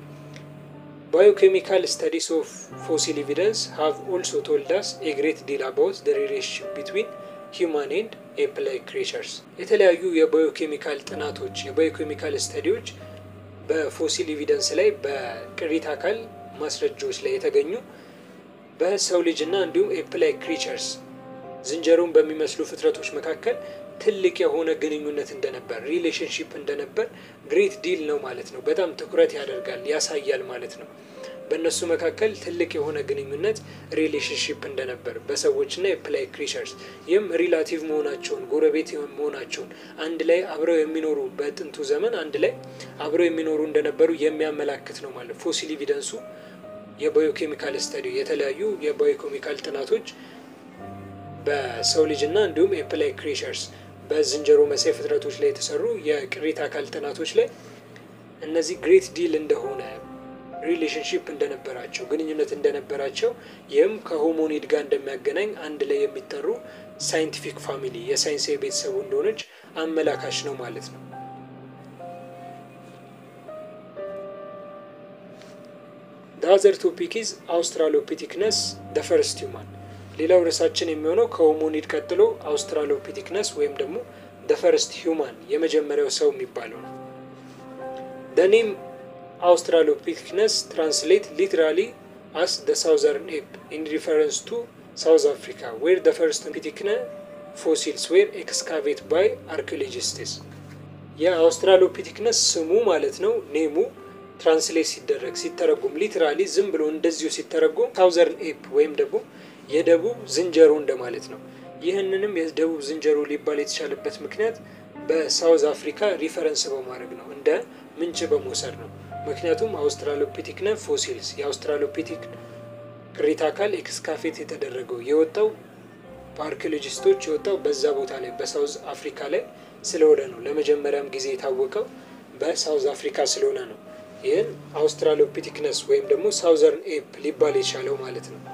ባዮኬሚካል ስተዲስ ኦፍ ፎሲል ኤቪደንስ ሃቭ ኦልሶ ቶልዳስ ኤ ግሬት ዲል አባውት ዘ ሪሌሽንሺፕ ቢትዊን ሂውማን ኤንድ ኤፕ ላይክ ክሬቸርስ። የተለያዩ የባዮኬሚካል ጥናቶች የባዮኬሚካል ስተዲዎች በፎሲል ኤቪደንስ ላይ በቅሪተ አካል ማስረጃዎች ላይ የተገኙ በሰው ልጅ እና እንዲሁም ኤፕ ላይክ ክሬቸርስ ዝንጀሮን በሚመስሉ ፍጥረቶች መካከል ትልቅ የሆነ ግንኙነት እንደነበር ሪሌሽንሺፕ እንደነበር ግሬት ዲል ነው ማለት ነው። በጣም ትኩረት ያደርጋል ያሳያል ማለት ነው። በእነሱ መካከል ትልቅ የሆነ ግንኙነት ሪሌሽንሺፕ እንደነበር በሰዎችና የፕላይ ክሪቸርስ ይህም ሪላቲቭ መሆናቸውን ጎረቤት መሆናቸውን አንድ ላይ አብረው የሚኖሩ በጥንቱ ዘመን አንድ ላይ አብረው የሚኖሩ እንደነበሩ የሚያመላክት ነው ማለት ፎሲል ኤቪደንሱ የባዮኬሚካል ስተዲ የተለያዩ የባዮኬሚካል ጥናቶች በሰው ልጅና እንዲሁም ኤፕላይ ክሬቸርስ በዝንጀሮ መሳይ ፍጥረቶች ላይ የተሰሩ የቅሪተ አካል ጥናቶች ላይ እነዚህ ግሬት ዲል እንደሆነ ሪሌሽንሽፕ እንደነበራቸው ግንኙነት እንደነበራቸው ይህም ከሆሞኒድ ጋር እንደሚያገናኝ አንድ ላይ የሚጠሩ ሳይንቲፊክ ፋሚሊ የሳይንሳዊ ቤተሰቡ እንደሆነች አመላካች ነው ማለት ነው። አዘር ቶፒክ ኢዝ አውስትራሎፒቲክነስ ደ ፈርስት ሂውማን። ሌላው ርዕሳችን የሚሆነው ከሆሞኒድ ቀጥሎ አውስትራሎፒቲክነስ ወይም ደግሞ ደ ፈርስት ሂውማን የመጀመሪያው ሰው የሚባለው ነው። ደ ኔም አውስትራሎፒቲክነስ ትራንስሌት ሊትራሊ አስ ደ ሳውዘርን ኤፕ ኢን ሪፈረንስ ቱ ሳውዝ አፍሪካ ዌር ደ ፈርስት ፒቲክነ ፎሲልስ ዌር ኤክስካቬት ባይ አርኪኦሎጂስትስ። የአውስትራሎፒቲክነስ ስሙ ማለት ነው ኔሙ ትራንስሌት ሲደረግ ሲተረጉም ሊትራሊ ዝም ብሎ እንደዚሁ ሲተረጉም ሳውዘርን ኤፕ ወይም ደግሞ የደቡብ ዝንጀሮ እንደማለት ነው። ይህንንም የደቡብ ዝንጀሮ ሊባል የተቻለበት ምክንያት በሳውዝ አፍሪካ ሪፈረንስ በማድረግ ነው፣ እንደ ምንጭ በመውሰድ ነው። ምክንያቱም አውስትራሎፒቲክነ ፎሲልስ የአውስትራሎፒቲክ ቅሪተ አካል ኤክስካፌት የተደረገው የወጣው በአርኪኦሎጂስቶች የወጣው በዛ ቦታ ላይ በሳውዝ አፍሪካ ላይ ስለሆነ ነው። ለመጀመሪያም ጊዜ የታወቀው በሳውዝ አፍሪካ ስለሆነ ነው። ይህን አውስትራሎፒቲክነስ ወይም ደግሞ ሳውዘርን ኤፕ ሊባል የቻለው ማለት ነው።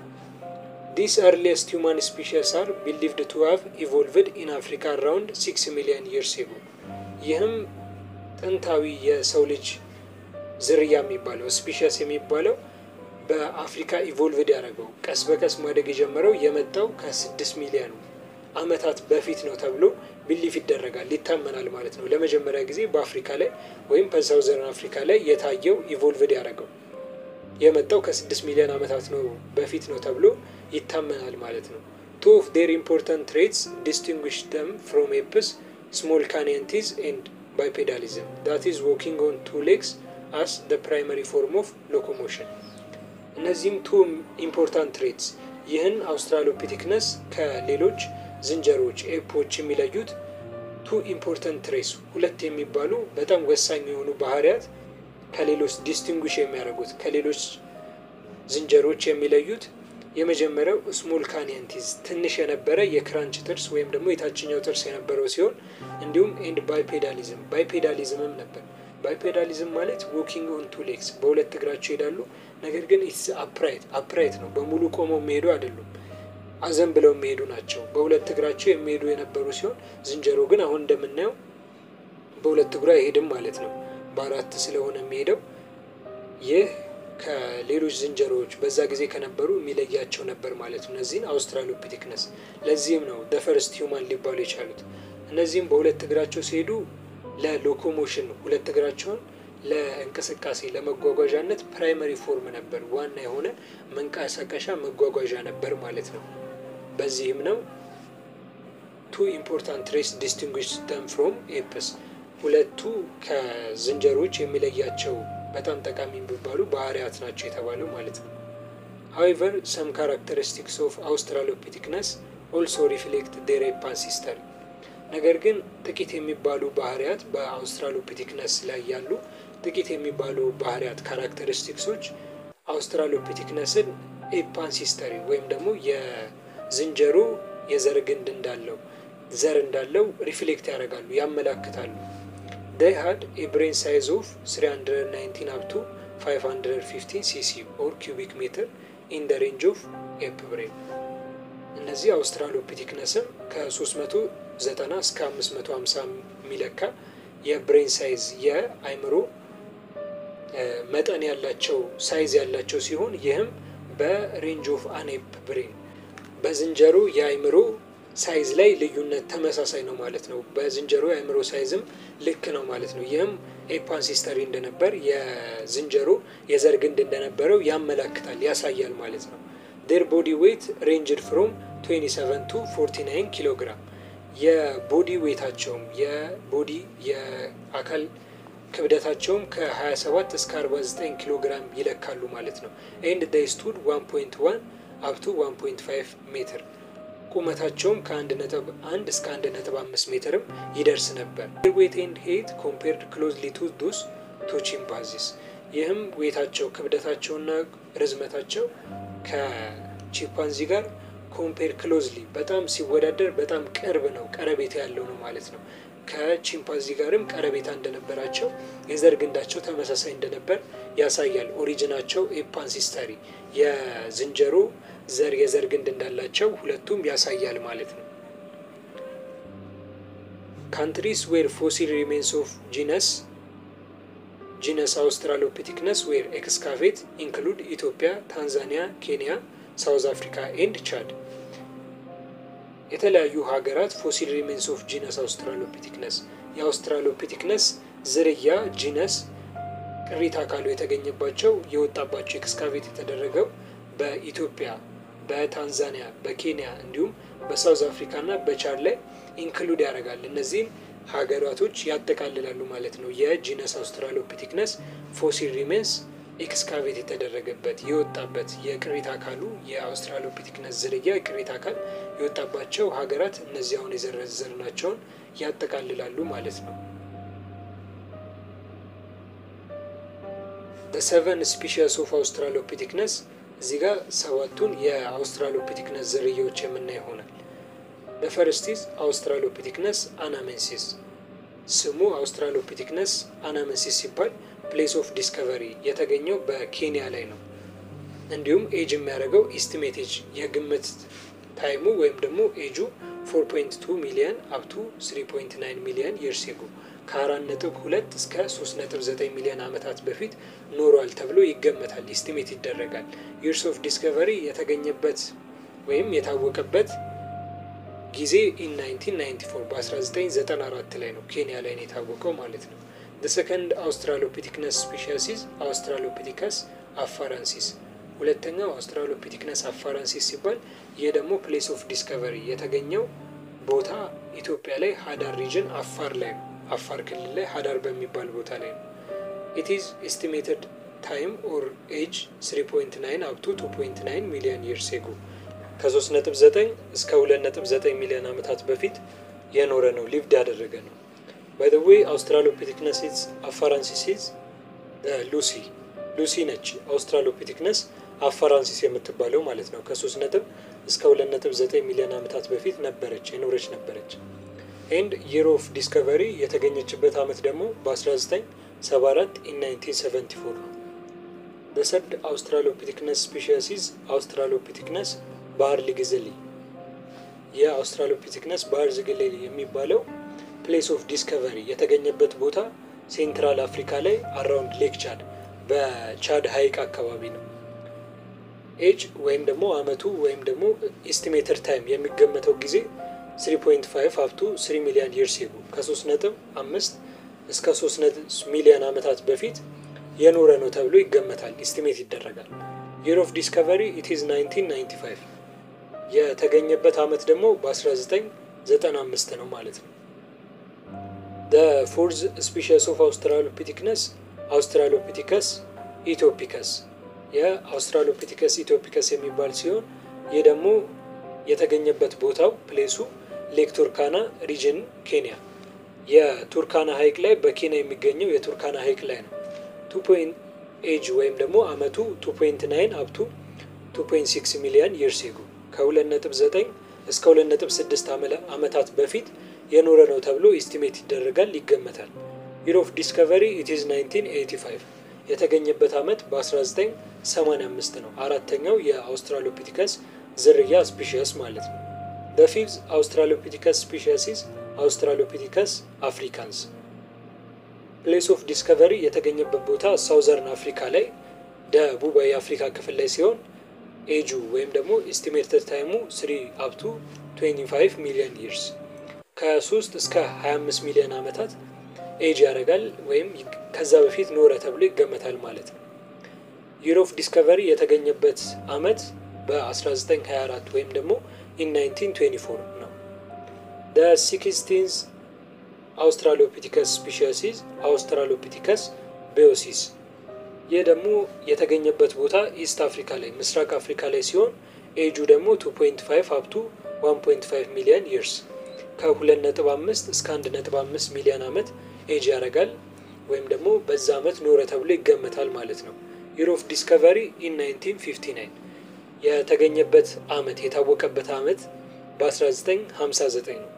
ዲስ ኤርሊየስት ሁማን ስፒሽስ አር ቢሊቭድ ቱ ሃቭ ኢቮልቭድ ኢን አፍሪካ አራውንድ ሲክስ ሚሊዮን ይርስ ኤጎ። ይህም ጥንታዊ የሰው ልጅ ዝርያ የሚባለው ስፒሽስ የሚባለው በአፍሪካ ኢቮልቭድ ያደረገው ቀስ በቀስ ማደግ የጀመረው የመጣው ከስድስት ሚሊዮን ዓመታት በፊት ነው ተብሎ ቢሊፍ ይደረጋል ይታመናል ማለት ነው። ለመጀመሪያ ጊዜ በአፍሪካ ላይ ወይም በሳውዘርን አፍሪካ ላይ የታየው ኢቮልቭድ ያደረገው የመጣው ከስድስት ሚሊዮን ዓመታት ነው በፊት ነው ተብሎ ይታመናል ማለት ነው። ቱ ኦፍ ዴር ኢምፖርታንት ትሬትስ ዲስቲንጉሽ ደም ፍሮም ኤፕስ ስሞል ካኒየንቲዝ ኤንድ ባይፔዳሊዝም ዳት ኢዝ ዎኪንግ ኦን ቱ ሌግስ አስ ደ ፕራይመሪ ፎርም ኦፍ ሎኮሞሽን። እነዚህም ቱ ኢምፖርታንት ትሬትስ ይህን አውስትራሎፒቲክነስ ከሌሎች ዝንጀሮዎች ኤፖች የሚለዩት ቱ ኢምፖርታንት ትሬስ ሁለት የሚባሉ በጣም ወሳኝ የሆኑ ባህሪያት ከሌሎች ዲስቲንጉሽ የሚያደርጉት ከሌሎች ዝንጀሮዎች የሚለዩት የመጀመሪያው ስሞል ካኒየንቲዝ ትንሽ የነበረ የክራንች ጥርስ ወይም ደግሞ የታችኛው ጥርስ የነበረው ሲሆን እንዲሁም ኤንድ ባይፔዳሊዝም ባይፔዳሊዝምም ነበር። ባይፔዳሊዝም ማለት ዎኪንግ ኦን ቱ ሌግስ በሁለት እግራቸው ይሄዳሉ። ነገር ግን ኢትስ አፕራይት አፕራይት ነው፣ በሙሉ ቆመው የሚሄዱ አይደሉም። አዘን ብለው የሚሄዱ ናቸው። በሁለት እግራቸው የሚሄዱ የነበሩ ሲሆን ዝንጀሮ ግን አሁን እንደምናየው በሁለት እግሩ አይሄድም ማለት ነው። በአራት ስለሆነ የሚሄደው ይህ ከሌሎች ዝንጀሮዎች በዛ ጊዜ ከነበሩ የሚለያቸው ነበር ማለት ነው። እነዚህን አውስትራሎፒቲክነስ ለዚህም ነው ደፈርስት ሂውማን ሊባሉ የቻሉት። እነዚህም በሁለት እግራቸው ሲሄዱ ለሎኮሞሽን ሁለት እግራቸውን ለእንቅስቃሴ ለመጓጓዣነት ፕራይመሪ ፎርም ነበር፣ ዋና የሆነ መንቀሳቀሻ መጓጓዣ ነበር ማለት ነው። በዚህም ነው ቱ ኢምፖርታንት ትሬስ ዲስቲንጉሽ ደም ፍሮም ኤፕስ ሁለቱ ከዝንጀሮች የሚለያቸው በጣም ጠቃሚ የሚባሉ ባህሪያት ናቸው የተባለው ማለት ነው። ሀዌቨር ሰም ካራክተሪስቲክስ ኦፍ አውስትራሎፒቲክነስ ኦልሶ ሪፍሌክት ዴር ኤፕ አንሲስተሪ ነገር ግን ጥቂት የሚባሉ ባህሪያት በአውስትራሎፒቲክነስ ላይ ያሉ ጥቂት የሚባሉ ባህሪያት ካራክተሪስቲክሶች አውስትራሎፒቲክነስን ኤፕ አንሲስተሪ ወይም ደግሞ የዝንጀሮ የዘር ግንድ እንዳለው ዘር እንዳለው ሪፍሌክት ያደርጋሉ ያመላክታሉ። ዴይ ሃድ ኤ ብሬን ሳይዝ ኦፍ 319 አፕ ቱ 515 ሲሲ ኦር ኪዩቢክ ሜትር ኢን ደ ሬንጅ ኦፍ ኤፕ ብሬን። እነዚህ አውስትራሎፒቲክነስም ከ390 እስከ 550 የሚለካ የብሬን ሳይዝ የአይምሮ መጠን ያላቸው ሳይዝ ያላቸው ሲሆን ይህም በሬንጅ ኦፍ አን ኤፕ ብሬን በዝንጀሮ የአይምሮ ሳይዝ ላይ ልዩነት ተመሳሳይ ነው ማለት ነው። በዝንጀሮ የአእምሮ ሳይዝም ልክ ነው ማለት ነው። ይህም ኤፓንሲስተሪ እንደነበር የዝንጀሮ የዘር ግንድ እንደነበረው ያመላክታል ያሳያል ማለት ነው። ዴር ቦዲ ዌይት ሬንጅድ ፍሮም 27 ቱ 49 ኪሎ ግራም የቦዲ ዌይታቸውም የቦዲ የአካል ክብደታቸውም ከ27 እስከ 49 ኪሎ ግራም ይለካሉ ማለት ነው። ኤንድ ዴይ ስቱድ 1.1 አፕቱ 1.5 ሜትር ቁመታቸውም ከአንድ ነጥብ አንድ እስከ አንድ ነጥብ አምስት ሜትርም ይደርስ ነበር። ዌት ኤንድ ሄት ኮምፔርድ ክሎዝሊ ቱ ዱስ ቱ ቺምፓንዚስ ይህም ዌታቸው ክብደታቸውና ርዝመታቸው ከቺምፓንዚ ጋር ኮምፔር ክሎዝሊ በጣም ሲወዳደር በጣም ቅርብ ነው፣ ቀረቤታ ያለው ነው ማለት ነው። ከቺምፓንዚ ጋርም ቀረቤታ እንደነበራቸው የዘር ግንዳቸው ተመሳሳይ እንደነበር ያሳያል። ኦሪጂናቸው ኤፓንሲስተሪ የዝንጀሮ ዘር የዘር ግንድ እንዳላቸው ሁለቱም ያሳያል ማለት ነው። ካንትሪስ ዌር ፎሲል ሪሜንስ ኦፍ ጂነስ ጂነስ አውስትራሎፒቲክነስ ዌር ኤክስካቬት ኢንክሉድ ኢትዮጵያ፣ ታንዛኒያ፣ ኬንያ፣ ሳውዝ አፍሪካ ኤንድ ቻድ። የተለያዩ ሀገራት ፎሲል ሪሜንስ ኦፍ ጂነስ አውስትራሎፒቲክነስ የአውስትራሎፒቲክነስ ዝርያ ጂነስ ቅሪተ አካሉ የተገኘባቸው የወጣባቸው ኤክስካቬት የተደረገው በኢትዮጵያ፣ በታንዛኒያ፣ በኬንያ እንዲሁም በሳውዝ አፍሪካ እና በቻድ ላይ ኢንክሉድ ያደርጋል። እነዚህም ሀገራቶች ያጠቃልላሉ ማለት ነው። የጂነስ አውስትራሎፒቲክነስ ፎሲል ሪሜንስ ኤክስካቬት የተደረገበት የወጣበት የቅሪተ አካሉ የአውስትራሎፒቲክነስ ዝርያ ቅሪተ አካል የወጣባቸው ሀገራት እነዚህ አሁን የዘረዘርናቸውን ያጠቃልላሉ ማለት ነው። ሰቨን ስፒሺስ ኦፍ አውስትራሎፒቲክነስ እዚህ ጋር ሰባቱን የአውስትራሎፒቲክነስ ዝርያዎች የምናይ ይሆናል። በፈርስቲዝ አውስትራሎፒቲክነስ አናሜንሲስ ስሙ አውስትራሎፒቲክነስ አናሜንሲስ ሲባል ፕሌስ ኦፍ ዲስከቨሪ የተገኘው በኬንያ ላይ ነው። እንዲሁም ኤጅ የሚያደርገው ኢስቲሜት ኤጅ የግምት ታይሙ ወይም ደግሞ ኤጁ 4.2 ሚሊዮን አፕቱ 3.9 ሚሊዮን ይርስ ኤጎ ከአራት ነጥብ ሁለት እስከ 3.9 ሚሊዮን ዓመታት በፊት ኖሯል ተብሎ ይገመታል፣ ኢስቲሜት ይደረጋል። ይርስ ኦፍ ዲስከቨሪ የተገኘበት ወይም የታወቀበት ጊዜ ኢን 1994 በ1994 ላይ ነው። ኬንያ ላይ ነው የታወቀው ማለት ነው። ሰከንድ አውስትራሎፒቲክነስ ስፔሻሲስ አውስትራሎፒቲከስ አፋራንሲስ ሁለተኛው አውስትራሎፒቲክነስ አፋራንሲስ ሲባል ይህ ደግሞ ፕሌስ ኦፍ ዲስከቨሪ የተገኘው ቦታ ኢትዮጵያ ላይ ሀዳር ሪጅን አፋር ላይ ነው። አፋር ክልል ላይ ሀዳር በሚባል ቦታ ላይ ነው። ኢት ኢዝ ኤስቲሜትድ ታይም ኦር ኤጅ 3.9 አፕቱ 2.9 ሚሊዮን ይርስ ኤጎ ከ3.9 እስከ 2.9 ሚሊዮን ዓመታት በፊት የኖረ ነው፣ ሊቭድ ያደረገ ነው። ባይ ዘ ዌይ አውስትራሎፒቲክነስ አፋራንሲስ ሉሲ ሉሲ ነች አውስትራሎፒቲክነስ አፋራንሲስ የምትባለው ማለት ነው። ከ3 ነጥብ እስከ 2.9 ሚሊዮን ዓመታት በፊት ነበረች የኖረች ነበረች። ኤንድ የር ኦፍ ዲስከቨሪ የተገኘችበት ዓመት ደግሞ በ1974 ኢን 1974 ነው። በሰርድ አውስትራሎፒቲክነስ ስፔሻሲስ አውስትራሎፒቲክነስ ባህር ሊግዘሊ የአውስትራሎፒቲክነስ ባህር ዝግሌሊ የሚባለው ፕሌስ ኦፍ ዲስከቨሪ የተገኘበት ቦታ ሴንትራል አፍሪካ ላይ አራውንድ ሌክ ቻድ በቻድ ሀይቅ አካባቢ ነው። ኤጅ ወይም ደግሞ አመቱ ወይም ደግሞ ኤስቲሜትድ ታይም የሚገመተው ጊዜ 3.5 አፕቱ 3 ሚሊዮን ይርስ ኤጎ ከ3 ነጥብ 5 እስከ 3 ሚሊዮን ዓመታት በፊት የኖረ ነው ተብሎ ይገመታል፣ ኢስቲሜት ይደረጋል። የር ኦፍ ዲስከቨሪ ኢት ኢዝ 1995 የተገኘበት ዓመት ደግሞ በ1995 ነው ማለት ነው። ፎርዝ ስፒሽስ ኦፍ አውስትራሎፒቲክነስ አውስትራሎፒቲከስ ኢትዮፒከስ የአውስትራሎፒቲከስ ኢትዮፒከስ የሚባል ሲሆን ይህ ደግሞ የተገኘበት ቦታው ፕሌሱ ሌክ ቱርካና ሪጅን ኬንያ የቱርካና ሀይቅ ላይ በኬንያ የሚገኘው የቱርካና ሀይቅ ላይ ነው። ቱ ፖይንት ኤጅ ወይም ደግሞ አመቱ 2.9 አፕቱ 2.6 ሚሊዮን ይርስ ኤጎ ከ2.9 እስከ 2.6 ዓመታት በፊት የኖረ ነው ተብሎ ኢስቲሜት ይደረጋል ይገመታል። ይር ኦፍ ዲስከቨሪ ኢት ኢዝ 1985 የተገኘበት ዓመት በ1985 ነው። አራተኛው የአውስትራሎፒቲከስ ዝርያ ስፒሽስ ማለት ነው። በፊፍዝ አውስትራሎፒቲከስ ስፒሽሲስ አውስትራሎፒቲከስ አፍሪካንስ ፕሌስ ኦፍ ዲስከቨሪ የተገኘበት ቦታ ሳውዘርን አፍሪካ ላይ ደቡባዊ የአፍሪካ ክፍል ላይ ሲሆን ኤጁ ወይም ደግሞ ኤስቲሜትድ ታይሙ 3 አፕቱ 25 ሚሊዮን ይርስ ከ3 እስከ 25 ሚሊዮን ዓመታት ኤጅ ያደርጋል ወይም ከዛ በፊት ኖረ ተብሎ ይገመታል ማለት ነው። ይር ኦፍ ዲስከቨሪ የተገኘበት ዓመት በ1924 ወይም ደግሞ ኢን 1924 ነው። ሲክስቲንዝ አውስትራሎፒቲከስ ስፒሽሲስ አውስትራሎፒቲከስ ቤዮሲስ ይህ ደግሞ የተገኘበት ቦታ ኢስት አፍሪካ ላይ ምስራቅ አፍሪካ ላይ ሲሆን ኤጁ ደግሞ 2.5 አፕቱ 1.5 ሚሊዮን ይርስ ከ2.5 እስከ 1.5 ሚሊዮን ዓመት ኤጅ ያደርጋል ወይም ደግሞ በዛ ዓመት ኖረ ተብሎ ይገመታል ማለት ነው። ይር ኦፍ ዲስከቨሪ ኢን 1959 የተገኘበት ዓመት የታወቀበት ዓመት በ1959 ነው።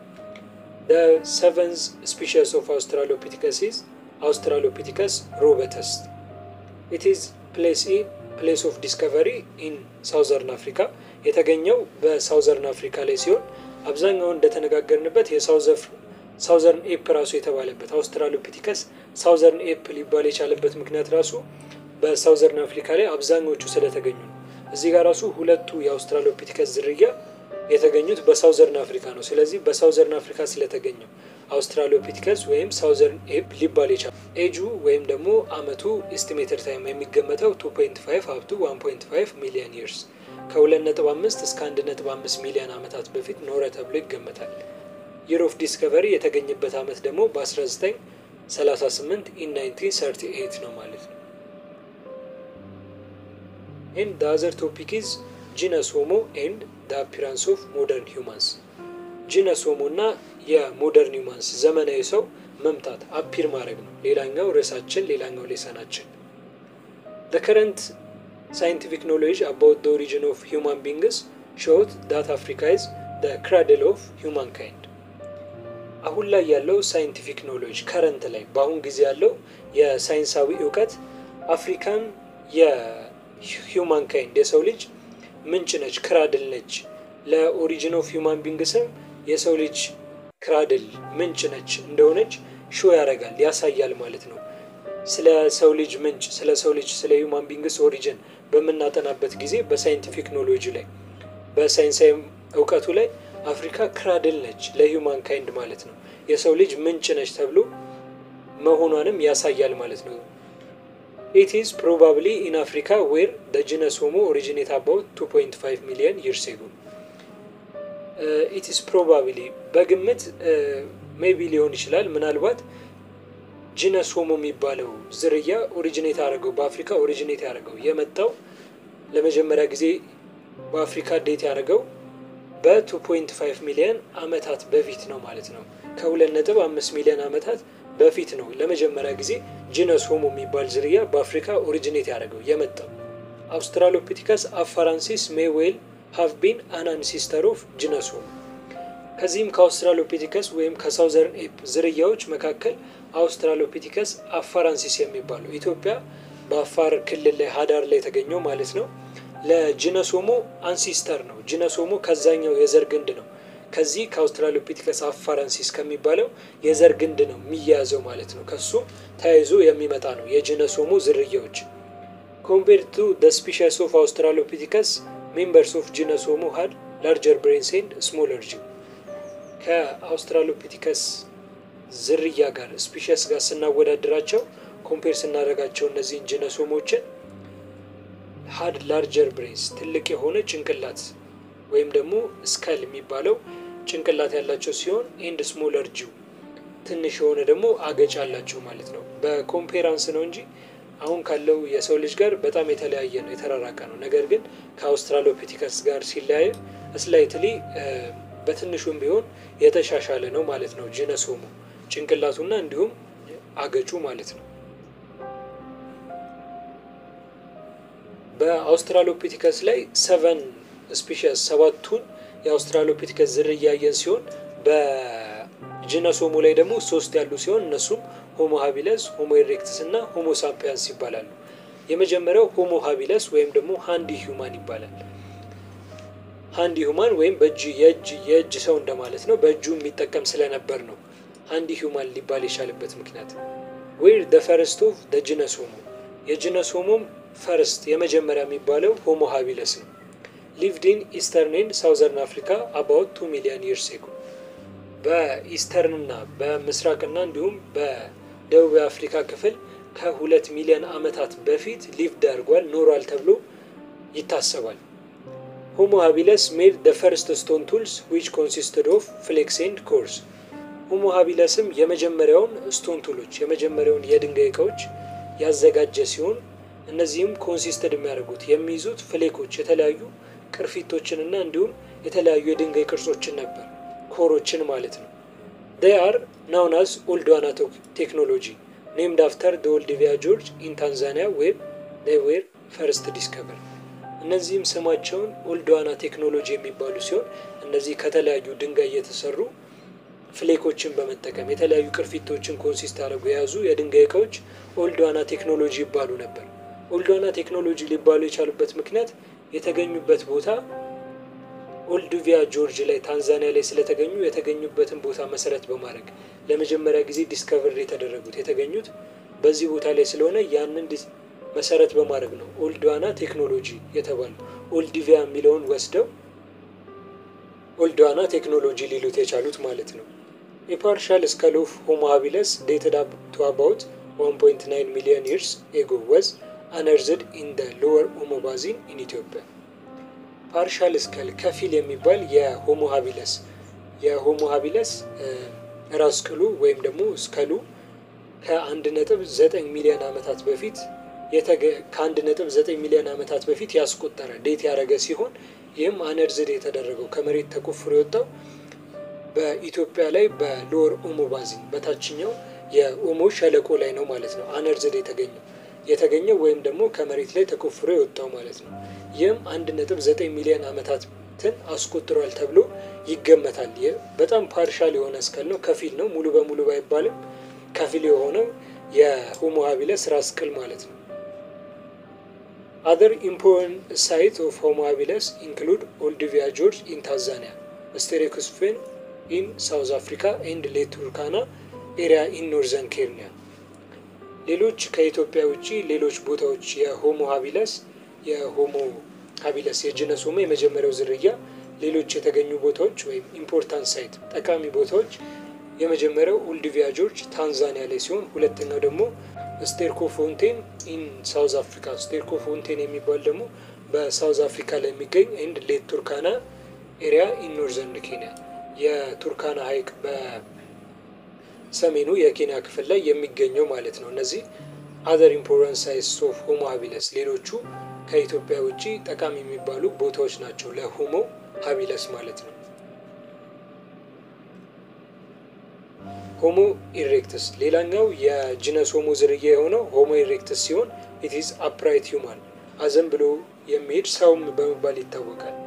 ሰቨንዝ ስፒሽስ ኦፍ አውስትራሎፒቲከስ አውስትራሎፒቲከስ ሮበተስ ኢት ኢዝ ፕሌስ ፕሌስ ኦፍ ዲስከቨሪ ኢን ሳውዘርን አፍሪካ የተገኘው በሳውዘርን አፍሪካ ላይ ሲሆን አብዛኛውን እንደተነጋገርንበት የሳውዝ ሳውዘርን ኤፕ ራሱ የተባለበት አውስትራሎፒቲከስ ሳውዘርን ኤፕ ሊባል የቻለበት ምክንያት ራሱ በሳውዘርን አፍሪካ ላይ አብዛኞቹ ስለተገኙ ነው። እዚህ ጋር ራሱ ሁለቱ የአውስትራሎፒቲከስ ዝርያ የተገኙት በሳውዘርን አፍሪካ ነው። ስለዚህ በሳውዘርን አፍሪካ ስለተገኘው አውስትራሎፒቲከስ ወይም ሳውዘርን ኤፕ ሊባል የቻለ ኤጁ ወይም ደግሞ አመቱ ኤስቲሜትድ ታይም የሚገመተው 2.5 አፕቱ 1.5 ሚሊዮን ይርስ ከ2.5 እስከ 1.5 ሚሊዮን ዓመታት በፊት ኖረ ተብሎ ይገመታል። ይር ኦፍ ዲስከቨሪ የተገኘበት ዓመት ደግሞ በ1938 ኢን 1938 ነው ማለት ነው። ኤንድ ደ አዘር ቶፒክ ኢዝ ጂነስ ሆሞ ኤንድ ደ አፒራንስ ኦፍ ሞደርን ሂውማንስ ጂነስ ሆሞ እና የሞደርን ሂውማንስ ዘመናዊ ሰው መምጣት አፒር ማድረግ ነው። ሌላኛው ርዕሳችን፣ ሌላኛው ሌሰናችን ደ ከረንት ሳይንቲፊክ ኖሌጅ አባውት ደ ኦሪጂን ኦፍ ሂውማን ቢንግስ ሾውት ዳት አፍሪካ ኢዝ ደ ክራድል ኦፍ ሂውማን ካይንድ። አሁን ላይ ያለው ሳይንቲፊክ ኖሌጅ ከረንት ላይ በአሁን ጊዜ ያለው የሳይንሳዊ እውቀት አፍሪካን የሂውማን ካይንድ የሰው ልጅ ምንጭ ነች፣ ክራድል ነች። ለኦሪጂን ኦፍ ሂውማን ቢንግስም የሰው ልጅ ክራድል ምንጭ ነች እንደሆነች ሾ ያደርጋል ያሳያል ማለት ነው። ስለ ሰው ልጅ ምንጭ ስለ ሰው ልጅ ስለ ሂውማን ቢንግስ ኦሪጂን በምናጠናበት ጊዜ በሳይንቲፊክ ኖሎጂ ላይ በሳይንሳዊ እውቀቱ ላይ አፍሪካ ክራድል ነች ለሂውማን ካይንድ ማለት ነው። የሰው ልጅ ምንጭ ነች ተብሎ መሆኗንም ያሳያል ማለት ነው። ኢት ኢዝ ፕሮባብሊ ኢን አፍሪካ ዌር ደ ጂነስ ሆሞ ኦሪጂኔት አባውት 2.5 ሚሊዮን ይርስ ኤጎ ኢትስ ፕሮባብሊ በግምት ሜቢ ሊሆን ይችላል። ምናልባት ጂነስ ሆሞ የሚባለው ዝርያ ኦሪጂኔት ያደረገው በአፍሪካ ኦሪጂኔት ያደረገው የመጣው ለመጀመሪያ ጊዜ በአፍሪካ ዴት ያደረገው በ2.5 ሚሊዮን ዓመታት በፊት ነው ማለት ነው። ከ2.5 ሚሊዮን ዓመታት በፊት ነው ለመጀመሪያ ጊዜ ጂነስ ሆሞ የሚባል ዝርያ በአፍሪካ ኦሪጂኔት ያደረገው የመጣው። አውስትራሎፒቲከስ አፋራንሲስ ሜዌል ሃቭ ቢን አን አንሲስተር ኦፍ ጂነስ ሆሞ። ከዚህም ከአውስትራሎፒቲከስ ወይም ከሳውዘርን ኤፕ ዝርያዎች መካከል አውስትራሎፒቲከስ አፋራንሲስ የሚባለው ኢትዮጵያ በአፋር ክልል ላይ ሀዳር ላይ የተገኘው ማለት ነው ለጂነስ ሆሞ አንሲስተር ነው። ጂነስ ሆሞ ከዛኛው የዘር ግንድ ነው። ከዚህ ከአውስትራሎፒቲከስ አፋራንሲስ ከሚባለው የዘር ግንድ ነው የሚያያዘው ማለት ነው። ከሱ ተያይዞ የሚመጣ ነው የጂነስ ሆሞ ዝርያዎች ኮምፔር ቱ ደ ስፒሽስ ኦፍ አውስትራሎፒቲከስ ሜምበርስ ኦፍ ጂነስ ሆሞ ሀድ ላርጀር ብሬንስ ኤንድ ስሞለር ጂው ከአውስትራሎፒቲከስ ዝርያ ጋር ስፒሽስ ጋር ስናወዳድራቸው ኮምፔር ስናደርጋቸው እነዚህን ጂነስ ሆሞችን ሀድ ላርጀር ብሬንስ ትልቅ የሆነ ጭንቅላት ወይም ደግሞ ስካል የሚባለው ጭንቅላት ያላቸው ሲሆን ኤንድ ስሞለር ጂው ትንሽ የሆነ ደግሞ አገጭ አላቸው ማለት ነው። በኮምፔራንስ ነው እንጂ አሁን ካለው የሰው ልጅ ጋር በጣም የተለያየ ነው፣ የተራራቀ ነው። ነገር ግን ከአውስትራሎፒቲከስ ጋር ሲለያየ ስላይትሊ በትንሹም ቢሆን የተሻሻለ ነው ማለት ነው። ጂነስ ሆሞ ጭንቅላቱና እንዲሁም አገጩ ማለት ነው። በአውስትራሎፒቲከስ ላይ ሰቨን ስፒሽስ ሰባቱን የአውስትራሎፒቲከስ ዝርያ ያየን ሲሆን በጂነስ ሆሞ ላይ ደግሞ ሶስት ያሉ ሲሆን እነሱም ሆሞ ሀቢለስ፣ ሆሞ ኢሬክትስ እና ሆሞ ሳፒያንስ ይባላሉ። የመጀመሪያው ሆሞ ሀቢለስ ወይም ደግሞ ሃንዲ ሂውማን ይባላል። ሃንዲ ሂውማን ወይም በእጅ የእጅ የእጅ ሰው እንደማለት ነው። በእጁ የሚጠቀም ስለነበር ነው ሃንዲ ሂውማን ሊባል የቻለበት ምክንያት። ዌር ደ ፈርስት ኦፍ ደ ጂነስ ሆሞ የጂነስ ሆሞም ፈርስት የመጀመሪያ የሚባለው ሆሞ ሀቢለስ ነው። ሊቭድ ኢን ኢስተርን ኤንድ ሳውዘርን አፍሪካ አባውት ቱ ሚሊዮን ይርስ ኤጎ በኢስተርንና በምስራቅና እንዲሁም በደቡብ አፍሪካ ክፍል ከሁለት ሚሊዮን ዓመታት በፊት ሊቭድ አድርጓል ኖሯል ተብሎ ይታሰባል። ሆሞ ሀቢለስ ሜድ ደ ፈርስት ስቶን ቱልስ ዊች ኮንሲስትድ ኦፍ ፍሌክስ ኤንድ ኮርስ። ሆሞ ሀቢለስም የመጀመሪያውን ስቶን ቱሎች የመጀመሪያውን የድንጋይ እቃዎች ያዘጋጀ ሲሆን እነዚህም ኮንሲስተድ የሚያደርጉት የሚይዙት ፍሌኮች የተለያዩ ቅርፊቶችንና እንዲሁም የተለያዩ የድንጋይ ቅርጾችን ነበር፣ ኮሮችን ማለት ነው። ዴይ አር ናውናዝ ኦልድዋና ቴክኖሎጂ ኔምድ አፍተር ደ ኦልዲቪያ ጆርጅ ኢን ታንዛኒያ ዌብ ዴይ ዌር ፈርስት ዲስከቨር። እነዚህም ስማቸውን ኦልድዋና ቴክኖሎጂ የሚባሉ ሲሆን እነዚህ ከተለያዩ ድንጋይ የተሰሩ ፍሌኮችን በመጠቀም የተለያዩ ቅርፊቶችን ኮንሲስት አድርገው የያዙ የድንጋይ እቃዎች ኦልድዋና ቴክኖሎጂ ይባሉ ነበር። ኦልድዋና ቴክኖሎጂ ሊባሉ የቻሉበት ምክንያት የተገኙበት ቦታ ኦልዱቪያ ጆርጅ ላይ ታንዛኒያ ላይ ስለተገኙ የተገኙበትን ቦታ መሰረት በማድረግ ለመጀመሪያ ጊዜ ዲስከቨር የተደረጉት የተገኙት በዚህ ቦታ ላይ ስለሆነ ያንን መሰረት በማድረግ ነው ኦልድዋና ቴክኖሎጂ የተባሉ ኦልዲቪያ የሚለውን ወስደው ኦልድዋና ቴክኖሎጂ ሊሉት የቻሉት ማለት ነው። የፓርሻል ስካል ኦፍ ሆሞ ሃቢለስ ዴትድ ቱ አባውት 1.9 ሚሊዮን ይርስ ኤጎ ወዝ አነርዝድ ኢን ደ ሎወር ኦሞ ባዚን ኢን ኢትዮጵያ። ፓርሻል ስካል ከፊል የሚባል የሆሞ ሃቢለስ የሆሞ ሃቢለስ ራስ ቅሉ ወይም ደግሞ ስከሉ ከአንድ ነጥብ ዘጠኝ ሚሊዮን ዓመታት በፊት ከአንድ ነጥብ ዘጠኝ ሚሊዮን ዓመታት በፊት ያስቆጠረ ዴት ያደረገ ሲሆን ይህም አነርዝድ የተደረገው ከመሬት ተቆፍሮ የወጣው በኢትዮጵያ ላይ በሎወር ኦሞ ባዚን በታችኛው የኦሞ ሸለቆ ላይ ነው ማለት ነው። አነርዝድ የተገኘው የተገኘው ወይም ደግሞ ከመሬት ላይ ተቆፍሮ የወጣው ማለት ነው። ይህም አንድ ነጥብ ዘጠኝ ሚሊዮን ዓመታትን አስቆጥሯል ተብሎ ይገመታል። በጣም ፓርሻል የሆነ እስከል ነው፣ ከፊል ነው። ሙሉ በሙሉ ባይባልም ከፊል የሆነው የሆሞ ሃቢለስ ራስ ቅል ማለት ነው። አዘር ኢምፖርታንት ሳይት ኦፍ ሆሞ ሃቢለስ ኢንክሉድ ኦልዲቪያ ጆርጅ ኢን ታንዛኒያ፣ ስቴሬኩስፌን ኢን ሳውዝ አፍሪካ ኤንድ ሌት ቱርካና ኤሪያ ኢን ኖርዘርን ኬንያ። ሌሎች ከኢትዮጵያ ውጭ ሌሎች ቦታዎች የሆሞ ሃቢለስ የሆሞ ሃቢለስ የጅነስ ሆሞ የመጀመሪያው ዝርያ ሌሎች የተገኙ ቦታዎች ወይም ኢምፖርታንት ሳይት ጠቃሚ ቦታዎች የመጀመሪያው ኦልዲቪያ ጆርጅ ታንዛኒያ ላይ ሲሆን ሁለተኛው ደግሞ ስቴርኮ ፎንቴን ኢን ሳውዝ አፍሪካ። ስቴርኮ ፎንቴን የሚባል ደግሞ በሳውዝ አፍሪካ ላይ የሚገኝ ኤንድ ሌት ቱርካና ኤሪያ ኢን ኖርዘርን ኬንያ የቱርካና ሐይቅ በሰሜኑ የኬንያ ክፍል ላይ የሚገኘው ማለት ነው። እነዚህ አዘር ኢምፖርታንት ሳይትስ ኦፍ ሆሞ ሃቢለስ ሌሎቹ ከኢትዮጵያ ውጭ ጠቃሚ የሚባሉ ቦታዎች ናቸው ለሆሞ ሃቢለስ ማለት ነው። ሆሞ ኢሬክትስ ሌላኛው የጂነስ ሆሞ ዝርያ የሆነው ሆሞ ኢሬክትስ ሲሆን ኢትዝ አፕራይት ሂውማን አዘን ብሎ የሚሄድ ሰውም በመባል ይታወቃል።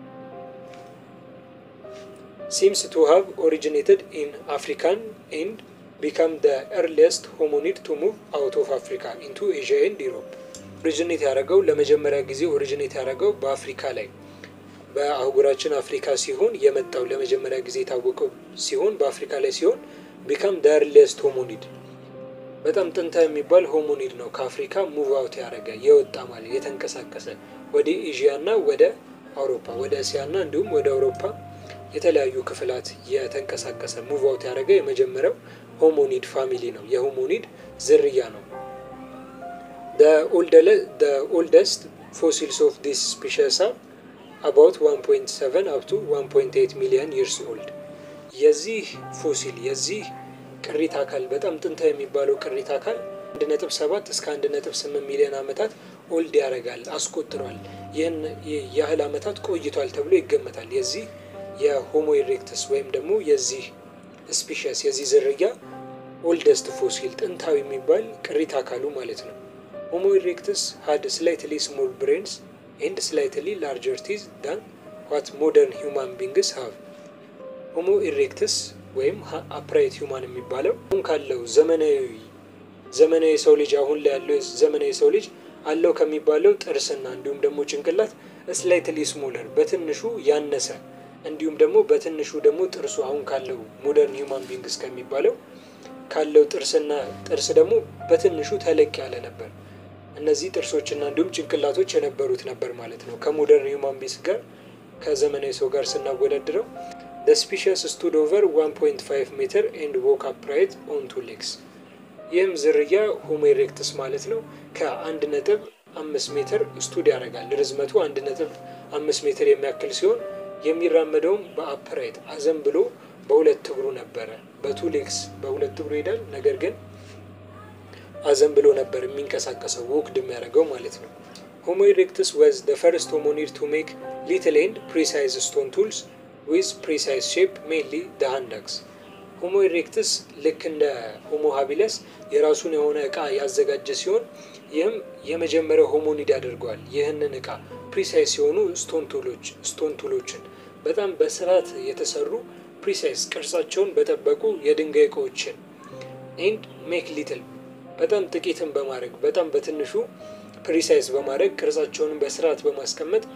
ሲምስ ቱ ሃቭ ኦሪጂኔትድ ኢን አፍሪካን ኤንድ ቢካም ደ ኤርሊየስት ሆሞኒድ ቱ ሙቭ አውት ኦፍ አፍሪካ ኢንቱ ኤዥያ ኤንድ ዩሮፕ። ኦሪጂኔት ያደረገው ለመጀመሪያ ጊዜ ኦሪጂኔት ያደረገው በአፍሪካ ላይ በአህጉራችን አፍሪካ ሲሆን የመጣው ለመጀመሪያ ጊዜ የታወቀው ሲሆን በአፍሪካ ላይ ሲሆን ቢካም ደ ኤርሊየስት ሆሞኒድ በጣም ጥንታ የሚባል ሆሞኒድ ነው። ከአፍሪካ ሙቭ አውት ያደረገ የወጣ ማለት የተንቀሳቀሰ ወደ ኤዥያ እና ወደ አውሮፓ ወደ እስያ እና እንዲሁም ወደ አውሮፓ የተለያዩ ክፍላት የተንቀሳቀሰ ሙቭ አውት ያደረገ የመጀመሪያው ሆሞኒድ ፋሚሊ ነው። የሆሞኒድ ዝርያ ነው። ኦልደስት ፎሲልስ ኦፍ ዲስ ስፒሸስ አባውት 1.7 አፕ ቱ 1.8 ሚሊዮን ይርስ ኦልድ። የዚህ ፎሲል የዚህ ቅሪት አካል በጣም ጥንታዊ የሚባለው ቅሪት አካል 1.7 እስከ 1.8 ሚሊዮን ዓመታት ኦልድ ያደርጋል አስቆጥሯል። ይህን ያህል ዓመታት ቆይቷል ተብሎ ይገመታል። የዚህ የሆሞ ኢሬክተስ ወይም ደግሞ የዚህ ስፒሸስ የዚህ ዝርያ ኦልደስት ፎሲል ጥንታዊ የሚባል ቅሪት አካሉ ማለት ነው። ሆሞ ኢሬክተስ ሀድ ስላይትሊ ስሞል ብሬንስ ኤንድ ስላይትሊ ላርጀር ቲዝ ዳን ዋት ሞደርን ሂውማን ቢንግስ ሀቭ። ሆሞ ኢሬክተስ ወይም አፕራይት ሂውማን የሚባለው አሁን ካለው ዘመናዊ ዘመናዊ ሰው ልጅ አሁን ላይ ያለው ዘመናዊ ሰው ልጅ አለው ከሚባለው ጥርስና እንዲሁም ደግሞ ጭንቅላት ስላይትሊ ስሞለር በትንሹ ያነሰ እንዲሁም ደግሞ በትንሹ ደግሞ ጥርሱ አሁን ካለው ሞደርን ሂውማን ቢንግስ ከሚባለው ካለው ጥርስና ጥርስ ደግሞ በትንሹ ተለቅ ያለ ነበር። እነዚህ ጥርሶችና እንዲሁም ጭንቅላቶች የነበሩት ነበር ማለት ነው። ከሞደርን ሂውማን ቢንግስ ጋር ከዘመናዊ ሰው ጋር ስናወዳድረው the species stood over 1.5 ሜትር and walk upright on two legs ይህም ዝርያ ሆሞ ኢሬክተስ ማለት ነው። ከአንድ ነጥብ አምስት ሜትር ስቱድ ያደርጋል። ርዝመቱ አንድ ነጥብ አምስት ሜትር የሚያክል ሲሆን የሚራመደውም በአፕራይት አዘን ብሎ በሁለት እግሩ ነበረ። በቱ ሌግስ በሁለት እግሩ ይሄዳል። ነገር ግን አዘን ብሎ ነበር የሚንቀሳቀሰው ወክድ የሚያደርገው ማለት ነው። ሆሞ ኢሬክተስ ወዝ ደ ፈርስት ሆሞኒድ ቱ ሜክ ሊትል ኤንድ ፕሪሳይዝ ስቶን ቱልስ ዊዝ ፕሪሳይዝ ሼፕ ሜንሊ ደ ሃንድ አክስ። ሆሞ ኢሬክተስ ልክ እንደ ሆሞ ሃቢለስ የራሱን የሆነ እቃ ያዘጋጀ ሲሆን ይህም የመጀመሪያው ሆሞኒድ ያደርገዋል። ይህንን እቃ ፕሪሳይዝ ሲሆኑ ስቶን ቱሎች ስቶን ቱሎችን በጣም በስርዓት የተሰሩ ፕሪሳይዝ ቅርጻቸውን በጠበቁ የድንጋይ እቃዎችን ኤንድ ሜክ ሊትል በጣም ጥቂትን በማድረግ በጣም በትንሹ ፕሪሳይዝ በማድረግ ቅርጻቸውን በስርዓት በማስቀመጥ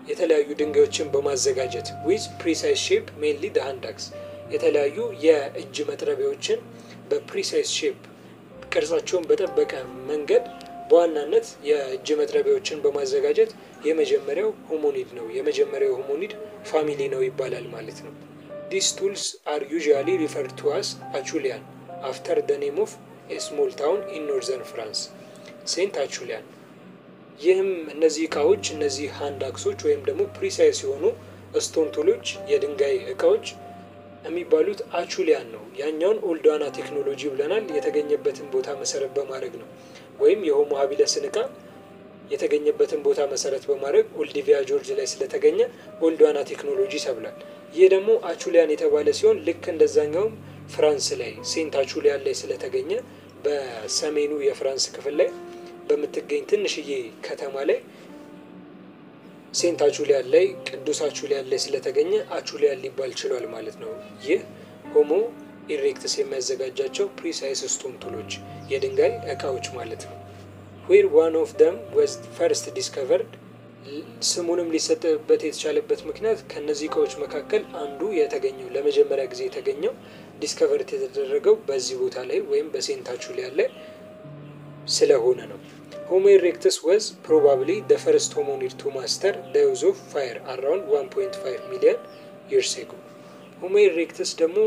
የተለያዩ ድንጋዮችን በማዘጋጀት ዊዝ ፕሪሳይዝ ሼፕ ሜንሊ ደ ሃንድ አክስ የተለያዩ የእጅ መጥረቢያዎችን በፕሪሳይዝ ሼፕ ቅርጻቸውን በጠበቀ መንገድ በዋናነት የእጅ መጥረቢያዎችን በማዘጋጀት የመጀመሪያው ሆሞኒድ ነው የመጀመሪያው ሆሞኒድ ፋሚሊ ነው ይባላል ማለት ነው። ዲስ ቱልስ አር ዩዥዋሊ ሪፈርድ ቱ አስ አቹሊያን አፍተር ደ ኔም ኦፍ ኤ ስሞል ታውን ኢን ኖርዘርን ፍራንስ ሴንት አቹሊያን። ይህም እነዚህ እቃዎች እነዚህ ሃንድ አክሶች ወይም ደግሞ ፕሪሳይስ የሆኑ ስቶን ቱሎች የድንጋይ እቃዎች የሚባሉት አቹሊያን ነው። ያኛውን ኦልዳና ቴክኖሎጂ ብለናል። የተገኘበትን ቦታ መሰረት በማድረግ ነው። ወይም የሆሞ ሀቢለስን እቃ የተገኘበትን ቦታ መሰረት በማድረግ ኦልዲቪያ ጆርጅ ላይ ስለተገኘ ኦልዳና ቴክኖሎጂ ተብሏል። ይህ ደግሞ አቹሊያን የተባለ ሲሆን ልክ እንደዛኛውም ፍራንስ ላይ ሴንት አቹሊያን ላይ ስለተገኘ በሰሜኑ የፍራንስ ክፍል ላይ በምትገኝ ትንሽዬ ከተማ ላይ ሴንት አቹሊያን ላይ ቅዱስ አቹሊያን ላይ ስለተገኘ አቹሊያን ሊባል ችሏል ማለት ነው። ይህ ሆሞ ኢሬክትስ የሚያዘጋጃቸው ፕሪሳይስ ስቶን ቱሎች የድንጋይ እቃዎች ማለት ነው። ዌር ዋን ኦፍ ደም ወዝ ፈርስት ዲስከቨርድ ስሙንም ሊሰጥበት የተቻለበት ምክንያት ከእነዚህ እቃዎች መካከል አንዱ የተገኘው ለመጀመሪያ ጊዜ የተገኘው ዲስከቨርት የተደረገው በዚህ ቦታ ላይ ወይም በሴንት አቹሊያን ላይ ስለሆነ ነው። ሆሞ ኢሬክትስ ወዝ ፕሮባብሊ ደ ፈርስት ሆሞኒድ ቱ ማስተር ደ ዩዝ ኦፍ ፋየር አራውንድ 1.5 ሚሊዮን ይርስ ኤጎ። ሆሞ ኢሬክትስ ደግሞ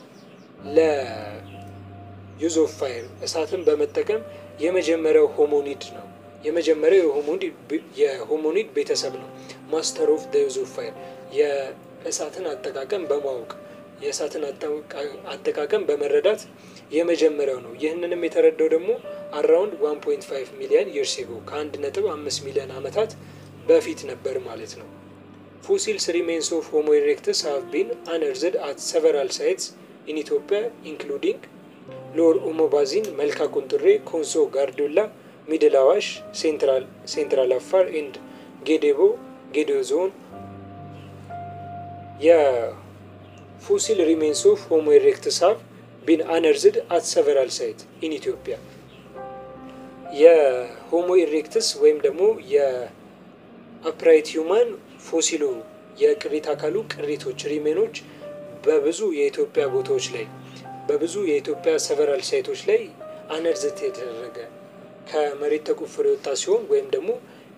ለዩዝ ኦፍ ፋየር እሳትን በመጠቀም የመጀመሪያው ሆሞኒድ ነው። የመጀመሪያው የሆሞኒድ ቤተሰብ ነው። ማስተር ኦፍ ደ ዩዝ ኦፍ ፋየር የእሳትን አጠቃቀም በማወቅ የእሳትን አጠቃቀም በመረዳት የመጀመሪያው ነው። ይህንንም የተረዳው ደግሞ አራውንድ 1.5 ሚሊዮን ይርስ ኤጎ ከአንድ ነጥብ አምስት ሚሊዮን ዓመታት በፊት ነበር ማለት ነው። ፎሲልስ ሪሜንስ ኦፍ ሆሞ ኢሬክትስ ሃቭ ቢን አነርዝድ አት ሰቨራል ሳይትስ ኢን ኢትዮጵያ ኢንክሉዲንግ ሎር ኦሞ ባዚን፣ መልካ ቁንጥሬ፣ ኮንሶ ጋርዱላ፣ ሚድል አዋሽ፣ ሴንትራል አፋር ኤንድ ጌዴቦ ጌዴኦ ዞን። የፎሲል ሪሜንስ ኦፍ ሆሞ ኢሬክትስ ሃቭ ቢን አነርዝድ አት ሰቨራል ሳይት ኢን ኢትዮጵያ። የሆሞ ኢሬክትስ ወይም ደግሞ የአፕራይት ሂውማን ፎሲሉ የቅሪት አካሉ ቅሪቶች ሪሜኖች በብዙ የኢትዮጵያ ቦታዎች ላይ በብዙ የኢትዮጵያ ሰቨራል ሳይቶች ላይ አነርዝት የተደረገ ከመሬት ተቆፍሮ የወጣ ሲሆን ወይም ደግሞ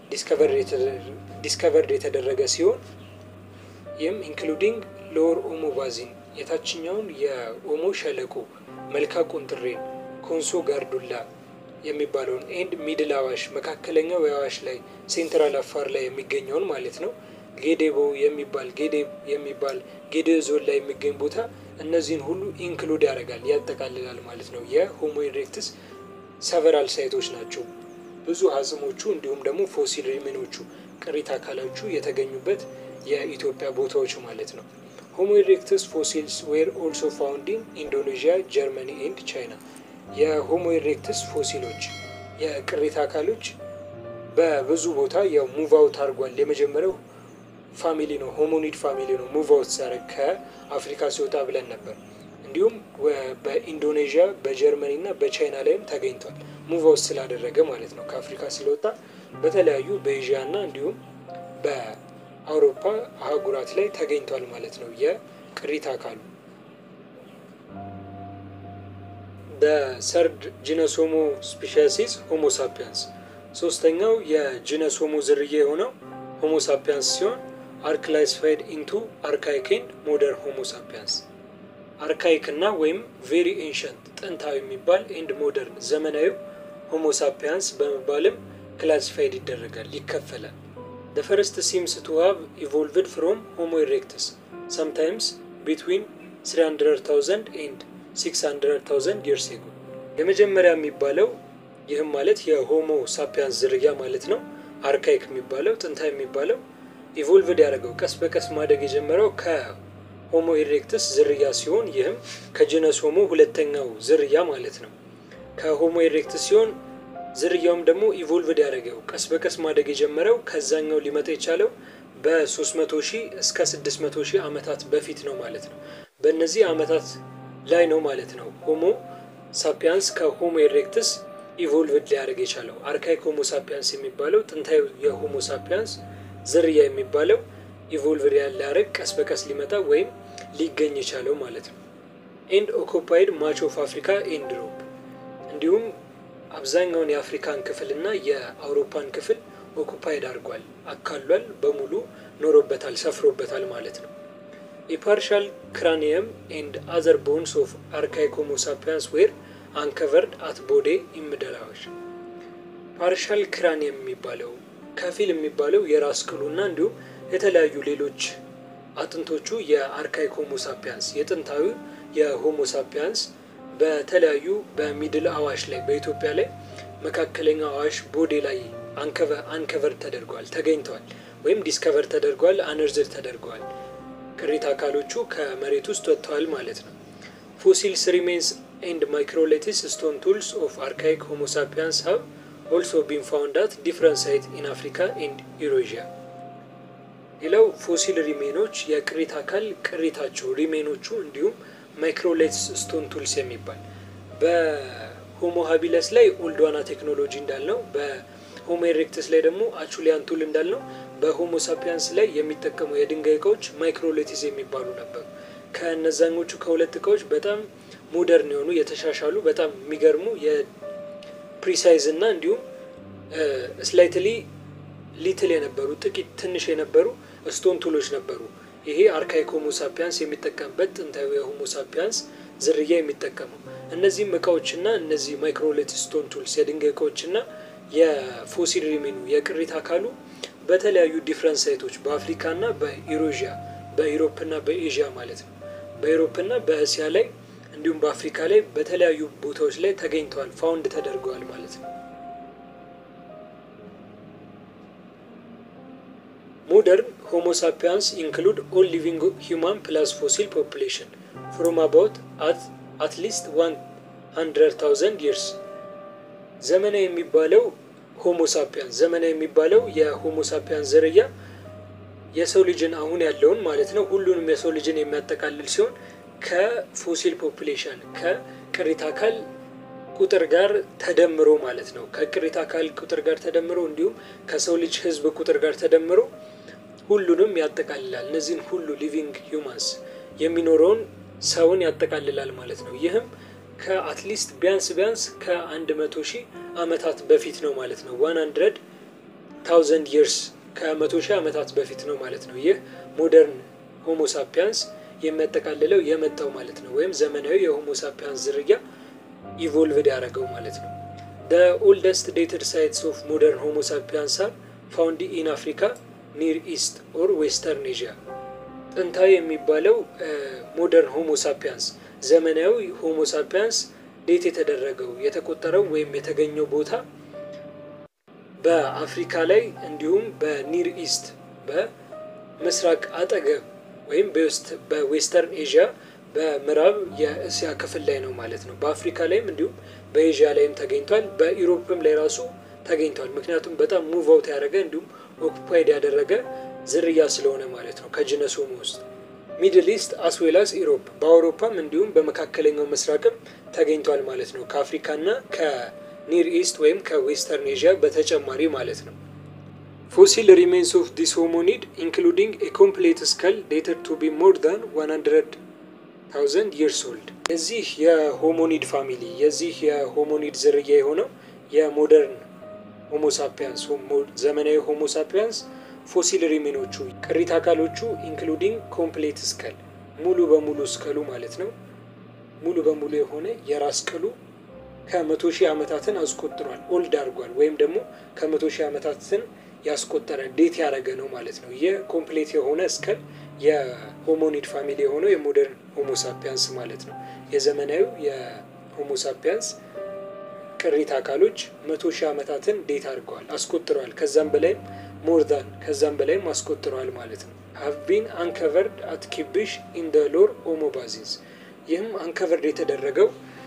ዲስከቨርድ የተደረገ ሲሆን ይህም ኢንክሉዲንግ ሎወር ኦሞ ባዚን የታችኛውን የኦሞ ሸለቆ፣ መልካ ቁንጥሬን፣ ኮንሶ ጋርዱላ የሚባለውን ኤንድ ሚድል አዋሽ መካከለኛው የአዋሽ ላይ ሴንትራል አፋር ላይ የሚገኘውን ማለት ነው። ጌዴቦ የሚባል ጌዴ የሚባል ጌዴኦ ዞን ላይ የሚገኝ ቦታ እነዚህን ሁሉ ኢንክሉድ ያደርጋል ያጠቃልላል ማለት ነው። የሆሞ ኢሬክትስ ሰቨራል ሳይቶች ናቸው። ብዙ አጽሞቹ እንዲሁም ደግሞ ፎሲል ሪሜኖቹ ቅሪት አካሎቹ የተገኙበት የኢትዮጵያ ቦታዎች ማለት ነው። ሆሞ ኢሬክትስ ፎሲልስ ዌር ኦልሶ ፋውንድ ኢን ኢንዶኔዥያ፣ ጀርመኒ ኤንድ ቻይና። የሆሞ ኢሬክትስ ፎሲሎች የቅሪት አካሎች በብዙ ቦታ ያው ሙቭ አውት አድርጓል። የመጀመሪያው ፋሚሊ ነው፣ ሆሞኒድ ፋሚሊ ነው ሙቭ አውት ሲያደርግ ከአፍሪካ ሲወጣ ብለን ነበር። እንዲሁም በኢንዶኔዥያ በጀርመኒ እና በቻይና ላይም ተገኝቷል። ሙቭ አውት ስላደረገ ማለት ነው ከአፍሪካ ስለወጣ በተለያዩ በኤዥያ እና እንዲሁም በአውሮፓ አህጉራት ላይ ተገኝቷል ማለት ነው የቅሪት አካሉ። በሰርድ ጂነስ ሆሞ ስፔሻሲስ ሆሞ ሳፒያንስ ሶስተኛው የጂነስ ሆሞ ዝርያ የሆነው ሆሞ ሳፒያንስ ሲሆን አር ክላሲፋይድ ኢንቱ አርካይክ ኤንድ ሞደርን ሆሞ ሳፒያንስ አርካይክ እና ወይም ቬሪ ኤንሸንት ጥንታዊ የሚባል ኤንድ ሞደርን ዘመናዊ ሆሞ ሳፒያንስ በመባልም ክላሲፋይድ ይደረጋል ይከፈላል። ደ ፈርስት ሲምስ ቱ ሃቭ ኢቮልቭድ ፍሮም ሆሞ ኢሬክትስ ሰምታይምስ ቢትዊን 300,000 ኤንድ 600,000 ይርስ ኤጎ። የመጀመሪያ የሚባለው ይህም ማለት የሆሞ ሳፒያንስ ዝርያ ማለት ነው። አርካይክ የሚባለው ጥንታዊ የሚባለው ኢቮልቭድ ያደረገው ቀስ በቀስ ማደግ የጀመረው ከሆሞ ኢሬክትስ ዝርያ ሲሆን ይህም ከጂነስ ሆሞ ሁለተኛው ዝርያ ማለት ነው። ከሆሞ ኢሬክትስ ሲሆን ዝርያውም ደግሞ ኢቮልቭድ ያደረገው ቀስ በቀስ ማደግ የጀመረው ከዛኛው ሊመጣ የቻለው በ300 ሺህ እስከ 600 ሺህ ዓመታት በፊት ነው ማለት ነው። በእነዚህ ዓመታት ላይ ነው ማለት ነው ሆሞ ሳፒያንስ ከሆሞ ኢሬክትስ ኢቮልቭድ ሊያደርግ የቻለው። አርካይክ ሆሞ ሳፒያንስ የሚባለው ጥንታዊ የሆሞ ሳፒያንስ ዝርያ የሚባለው ኢቮልቭድ ያለ ሊያደርግ ቀስ በቀስ ሊመጣ ወይም ሊገኝ የቻለው ማለት ነው። ኤንድ ኦኮፓይድ ማች ኦፍ አፍሪካ ኤንድ ዩሮፕ እንዲሁም አብዛኛውን የአፍሪካን ክፍል እና የአውሮፓን ክፍል ኦኩፓይድ አድርጓል፣ አካሏል፣ በሙሉ ኖሮበታል፣ ሰፍሮበታል ማለት ነው። የፓርሻል ክራኒየም ኤንድ አዘር ቦንስ ኦፍ አርካይክ ሆሞ ሳፒያንስ ዌር አንከቨርድ አት ቦዴ ኢምደላዎች ፓርሻል ክራኒየም የሚባለው ከፊል የሚባለው የራስ ቅሉና እንዲሁም የተለያዩ ሌሎች አጥንቶቹ የአርካይክ ሆሞ ሳፒያንስ የጥንታዊ የሆሞ ሳፒያንስ በተለያዩ በሚድል አዋሽ ላይ በኢትዮጵያ ላይ መካከለኛ አዋሽ ቦዴ ላይ አንከቨር ተደርገዋል ተገኝተዋል፣ ወይም ዲስከቨር ተደርገዋል፣ አነርዝድ ተደርገዋል። ቅሪተ አካሎቹ ከመሬት ውስጥ ወጥተዋል ማለት ነው። ፎሲልስ ሪሜንስ ኤንድ ማይክሮሌቲስ ስቶን ቱልስ ኦፍ አርካይክ ሆሞ ሳፒያንስ ሀብ ኦልሶ ቢን ፋውንድ አት ዲፍረንት ሳይት ኢን አፍሪካ ኤንድ ኢሮዥያ። ሌላው ፎሲል ሪሜኖች የቅሪተ አካል ቅሪታቸው ሪሜኖቹ እንዲሁም ማይክሮሌትስ ስቶን ቱልስ የሚባል በሆሞ ሀቢለስ ላይ ኦልድዋና ቴክኖሎጂ እንዳልነው በሆሞ ኤሬክትስ ላይ ደግሞ አቹሊያን ቱል እንዳልነው በሆሞ ሳፒያንስ ላይ የሚጠቀሙ የድንጋይ እቃዎች ማይክሮሌቲስ የሚባሉ ነበሩ። ከእነዛኞቹ ከሁለት እቃዎች በጣም ሞደርን የሆኑ የተሻሻሉ በጣም የሚገርሙ የፕሪሳይዝ እና እንዲሁም ስላይትሊ ሊትል የነበሩ ጥቂት ትንሽ የነበሩ ስቶን ቱሎች ነበሩ። ይሄ አርካይክ ሆሞ ሳፒያንስ የሚጠቀምበት ጥንታዊ የሆሞ ሳፒያንስ ዝርያ የሚጠቀመው እነዚህም እቃዎችና እነዚህ ማይክሮሌቲስ ስቶን ቱልስ የድንጋይ እቃዎችና የፎሲል ሪሜኑ የቅሪት አካሉ በተለያዩ ዲፍረንት ሳይቶች በአፍሪካና በኢሮዥያ በኢሮፕና በኤዥያ ማለት ነው። በኢሮፕና በእስያ ላይ እንዲሁም በአፍሪካ ላይ በተለያዩ ቦታዎች ላይ ተገኝተዋል፣ ፋውንድ ተደርገዋል ማለት ነው። ሞደርን ሆሞ ሳፒያንስ ኢንክሉድ ኦል ሊቪንግ ሂውማን ፕላስ ፎሲል ፖፑሌሽን ፍሮም አባውት አት ሊስት ዋን ሀንድረድ ታውዘንድ ይርስ ዘመናዊ የሚባለው ሆሞ ሳፒያንስ ዘመናዊ የሚባለው የሆሞ ሳፒያንስ ዝርያ የሰው ልጅን አሁን ያለውን ማለት ነው ሁሉንም የሰው ልጅን የሚያጠቃልል ሲሆን ከፎሲል ፖፑሌሽን ከቅሪተ አካል ቁጥር ጋር ተደምሮ ማለት ነው። ከቅሪተ አካል ቁጥር ጋር ተደምሮ እንዲሁም ከሰው ልጅ ሕዝብ ቁጥር ጋር ተደምሮ ሁሉንም ያጠቃልላል። እነዚህን ሁሉ ሊቪንግ ሂውማንስ የሚኖረውን ሰውን ያጠቃልላል ማለት ነው። ይህም ከአትሊስት ቢያንስ ቢያንስ ከአንድ መቶ ሺህ ዓመታት በፊት ነው ማለት ነው። ዋን ሀንድረድ ታውዘንድ ይርስ ከመቶ ሺህ ዓመታት በፊት ነው ማለት ነው። ይህ ሞደርን ሆሞ ሳፒያንስ የሚያጠቃልለው የመጣው ማለት ነው። ወይም ዘመናዊ የሆሞ ሳፒያንስ ዝርያ ኢቮልቭድ ያደረገው ማለት ነው። ደ ኦልደስት ዴትድ ሳይትስ ኦፍ ሞደርን ሆሞ ሳፒያንስ አር ፋውንድ ኢን አፍሪካ ኒር ኢስት ኦር ዌስተርን ኤዥያ። ጥንታዊ የሚባለው ሞደርን ሆሞ ሳፒያንስ ዘመናዊ ሆሞ ሳፒያንስ ዴት የተደረገው የተቆጠረው ወይም የተገኘው ቦታ በአፍሪካ ላይ እንዲሁም በኒር ኢስት በምስራቅ አጠገብ ወይም በዌስተርን ኤዥያ በምዕራብ የእስያ ክፍል ላይ ነው ማለት ነው። በአፍሪካ ላይም እንዲሁም በኤዥያ ላይም ተገኝቷል። በኢሮፕም ላይ ራሱ ተገኝቷል። ምክንያቱም በጣም ሙቭ አውት ያደረገ እንዲሁም ኦኩፓይድ ያደረገ ዝርያ ስለሆነ ማለት ነው ከጅነስ ሆሞ ውስጥ ሚድል ኢስት አስዌላስ ኢሮፕ በአውሮፓም እንዲሁም በመካከለኛው ምስራቅም ተገኝቷል ማለት ነው። ከአፍሪካና ከኒር ኢስት ወይም ከዌስተርን ኤዥያ በተጨማሪ ማለት ነው። ፎሲል ሪሜንስ ኦፍ ዲስ ሆሞኒድ ኢንክሉዲንግ ኤ ኮምፕሌት ስከል ዴትድ ቱ ቢ ሞር ዳን ዋን ሀንድረድ ታውዘንድ ይርስ ኦልድ የዚህ የሆሞኒድ ፋሚሊ የዚህ የሆሞኒድ ዝርያ የሆነው የሞደርን ሆሞሳፒያንስ ዘመናዊ ሆሞሳፒያንስ ፎሲል ሪሜኖቹ ቅሪት አካሎቹ ኢንክሉዲንግ ኮምፕሌት ስከል ሙሉ በሙሉ ስከሉ ማለት ነው። ሙሉ በሙሉ የሆነ የራስ ቅሉ ከመቶ ሺህ ዓመታትን አስቆጥሯል። ኦልድ አድርጓል ወይም ደግሞ ከመቶ ሺህ ዓመታትን ያስቆጠረ ዴት ያደረገ ነው ማለት ነው። ይህ ኮምፕሌት የሆነ እስከል የሆሞኒድ ፋሚሊ የሆነው የሞደርን ሆሞሳፒያንስ ማለት ነው። የዘመናዊው የሆሞሳፒያንስ ቅሪት አካሎች መቶ ሺህ ዓመታትን ዴት አድርገዋል አስቆጥረዋል። ከዛም በላይም ሞርዛን ከዛም በላይም አስቆጥረዋል ማለት ነው። ሀቭ ቢን አንከቨርድ አት ኪብሽ ኢን ደ ሎር ኦሞ ባዚንስ ይህም አንከቨርድ የተደረገው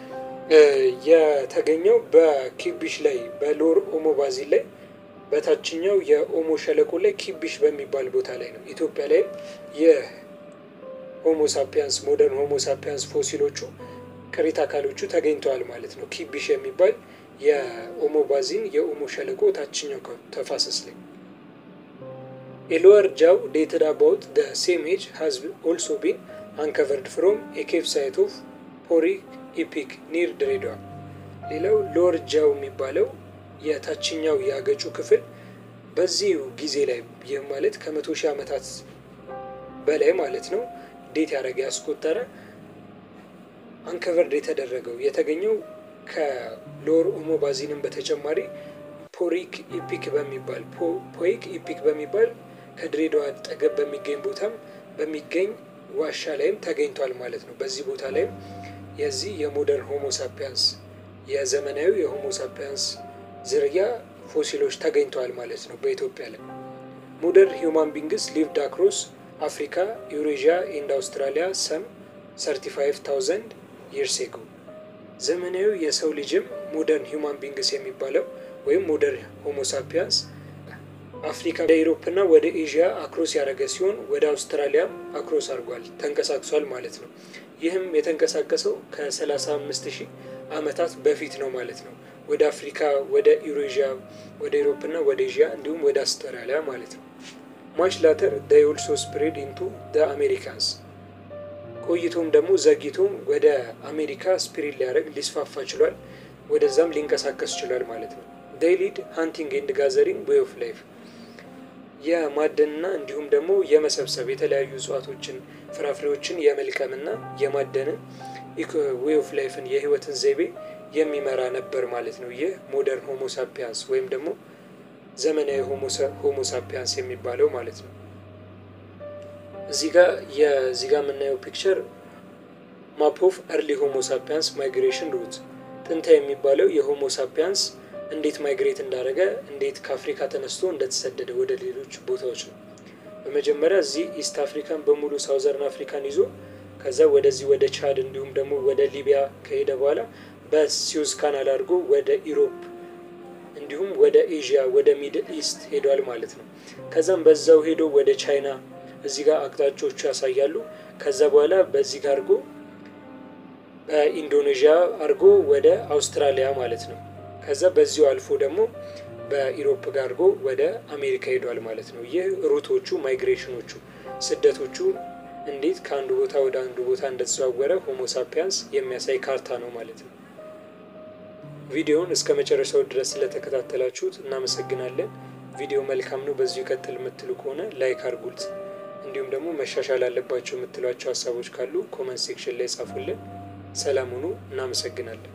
የተገኘው በኪቢሽ ላይ በሎር ኦሞ ባዚን ላይ በታችኛው የኦሞ ሸለቆ ላይ ኪቢሽ በሚባል ቦታ ላይ ነው። ኢትዮጵያ ላይም የሆሞ ሳፒያንስ ሞደርን ሆሞ ሳፒያንስ ፎሲሎቹ ቅሪት አካሎቹ ተገኝተዋል ማለት ነው። ኪቢሽ የሚባል የኦሞ ባዚን የኦሞ ሸለቆ ታችኛው ተፋሰስ ላይ A lower jaw dated about the same age has also been uncovered from a cave site of Porik Epic near ድሬዳዋ። ሌላው ሎወር ጃው የሚባለው የታችኛው የአገጩ ክፍል በዚህ ጊዜ ላይ ይህ ማለት ከመቶ ሺህ ዓመታት በላይ ማለት ነው ዴት ያደረገ ያስቆጠረ አንከቨርድ የተደረገው የተገኘው ከሎወር ኦሞ ባዚንም በተጨማሪ ፖሪክ ኢፒክ በሚባል ፖይክ ኢፒክ በሚባል ከድሬዳዋ አጠገብ በሚገኝ ቦታም በሚገኝ ዋሻ ላይም ተገኝቷል ማለት ነው። በዚህ ቦታ ላይም የዚህ የሞደርን ሆሞሳፒያንስ የዘመናዊ የሆሞሳፒያንስ ዝርያ ፎሲሎች ተገኝተዋል ማለት ነው በኢትዮጵያ ላይ። ሞደርን ሂውማን ቢንግስ ሊቭድ አክሮስ አፍሪካ ዩሬዥያ ኤንድ አውስትራሊያ ሰም 35000 ይርስ ኤጎ። ዘመናዊ የሰው ልጅም ሞደርን ሂውማን ቢንግስ የሚባለው ወይም ሞደርን ሆሞሳፒያንስ አፍሪካ ወደ ኢሮፕና ወደ ኤዥያ አክሮስ ያደረገ ሲሆን ወደ አውስትራሊያም አክሮስ አድርጓል ተንቀሳቅሷል ማለት ነው። ይህም የተንቀሳቀሰው ከ35 ሺህ ዓመታት በፊት ነው ማለት ነው። ወደ አፍሪካ፣ ወደ ዩሬዥያ፣ ወደ ኢሮፕና ወደ ኤዥያ እንዲሁም ወደ አውስትራሊያ ማለት ነው። ማች ላተር ዴይ ኦልሶ ስፕሬድ ኢንቱ ደ አሜሪካንስ ቆይቶም ደግሞ ዘግይቶም ወደ አሜሪካ ስፕሪድ ሊያደርግ ሊስፋፋ ችሏል። ወደዛም ሊንቀሳቀስ ችሏል ማለት ነው። ዴይ ሊድ ሃንቲንግ ኤንድ ጋዘሪንግ ዌይ ኦፍ ላይፍ የማደንና እንዲሁም ደግሞ የመሰብሰብ የተለያዩ እጽዋቶችን ፍራፍሬዎችን የመልቀምና የማደንን ዌይ ኦፍ ላይፍን የህይወትን ዘይቤ የሚመራ ነበር ማለት ነው። ይህ ሞደርን ሆሞሳፒያንስ ወይም ደግሞ ዘመናዊ ሆሞሳፒያንስ የሚባለው ማለት ነው። እዚህ ጋር የዚህ ጋር የምናየው ፒክቸር ማፕ ኦፍ እርሊ ሆሞሳፒያንስ ማይግሬሽን ሩት ጥንታ የሚባለው የሆሞሳፒያንስ እንዴት ማይግሬት እንዳደረገ እንዴት ከአፍሪካ ተነስቶ እንደተሰደደ ወደ ሌሎች ቦታዎች ነው። በመጀመሪያ እዚህ ኢስት አፍሪካን በሙሉ ሳውዘርን አፍሪካን ይዞ ከዛ ወደዚህ ወደ ቻድ እንዲሁም ደግሞ ወደ ሊቢያ ከሄደ በኋላ በሲዩዝ ካናል አድርጎ ወደ ኢሮፕ እንዲሁም ወደ ኤዥያ ወደ ሚድል ኢስት ሄዷል ማለት ነው። ከዛም በዛው ሄዶ ወደ ቻይና እዚህ ጋር አቅጣጫዎቹ ያሳያሉ። ከዛ በኋላ በዚህ ጋር አድርጎ በኢንዶኔዥያ አድርጎ ወደ አውስትራሊያ ማለት ነው። ከዛ በዚሁ አልፎ ደግሞ በኢሮፕ ጋር አድርጎ ወደ አሜሪካ ሄዷል ማለት ነው። ይህ ሩቶቹ ማይግሬሽኖቹ ስደቶቹ እንዴት ከአንዱ ቦታ ወደ አንዱ ቦታ እንደተዘዋወረ ሆሞሳፒያንስ የሚያሳይ ካርታ ነው ማለት ነው። ቪዲዮውን እስከ መጨረሻው ድረስ ስለተከታተላችሁት እናመሰግናለን። ቪዲዮ መልካም ነው፣ በዚሁ ይቀጥል የምትሉ ከሆነ ላይክ አድርጉት። እንዲሁም ደግሞ መሻሻል አለባቸው የምትሏቸው ሀሳቦች ካሉ ኮመንት ሴክሽን ላይ ጻፉልን። ሰላም ሁኑ። እናመሰግናለን።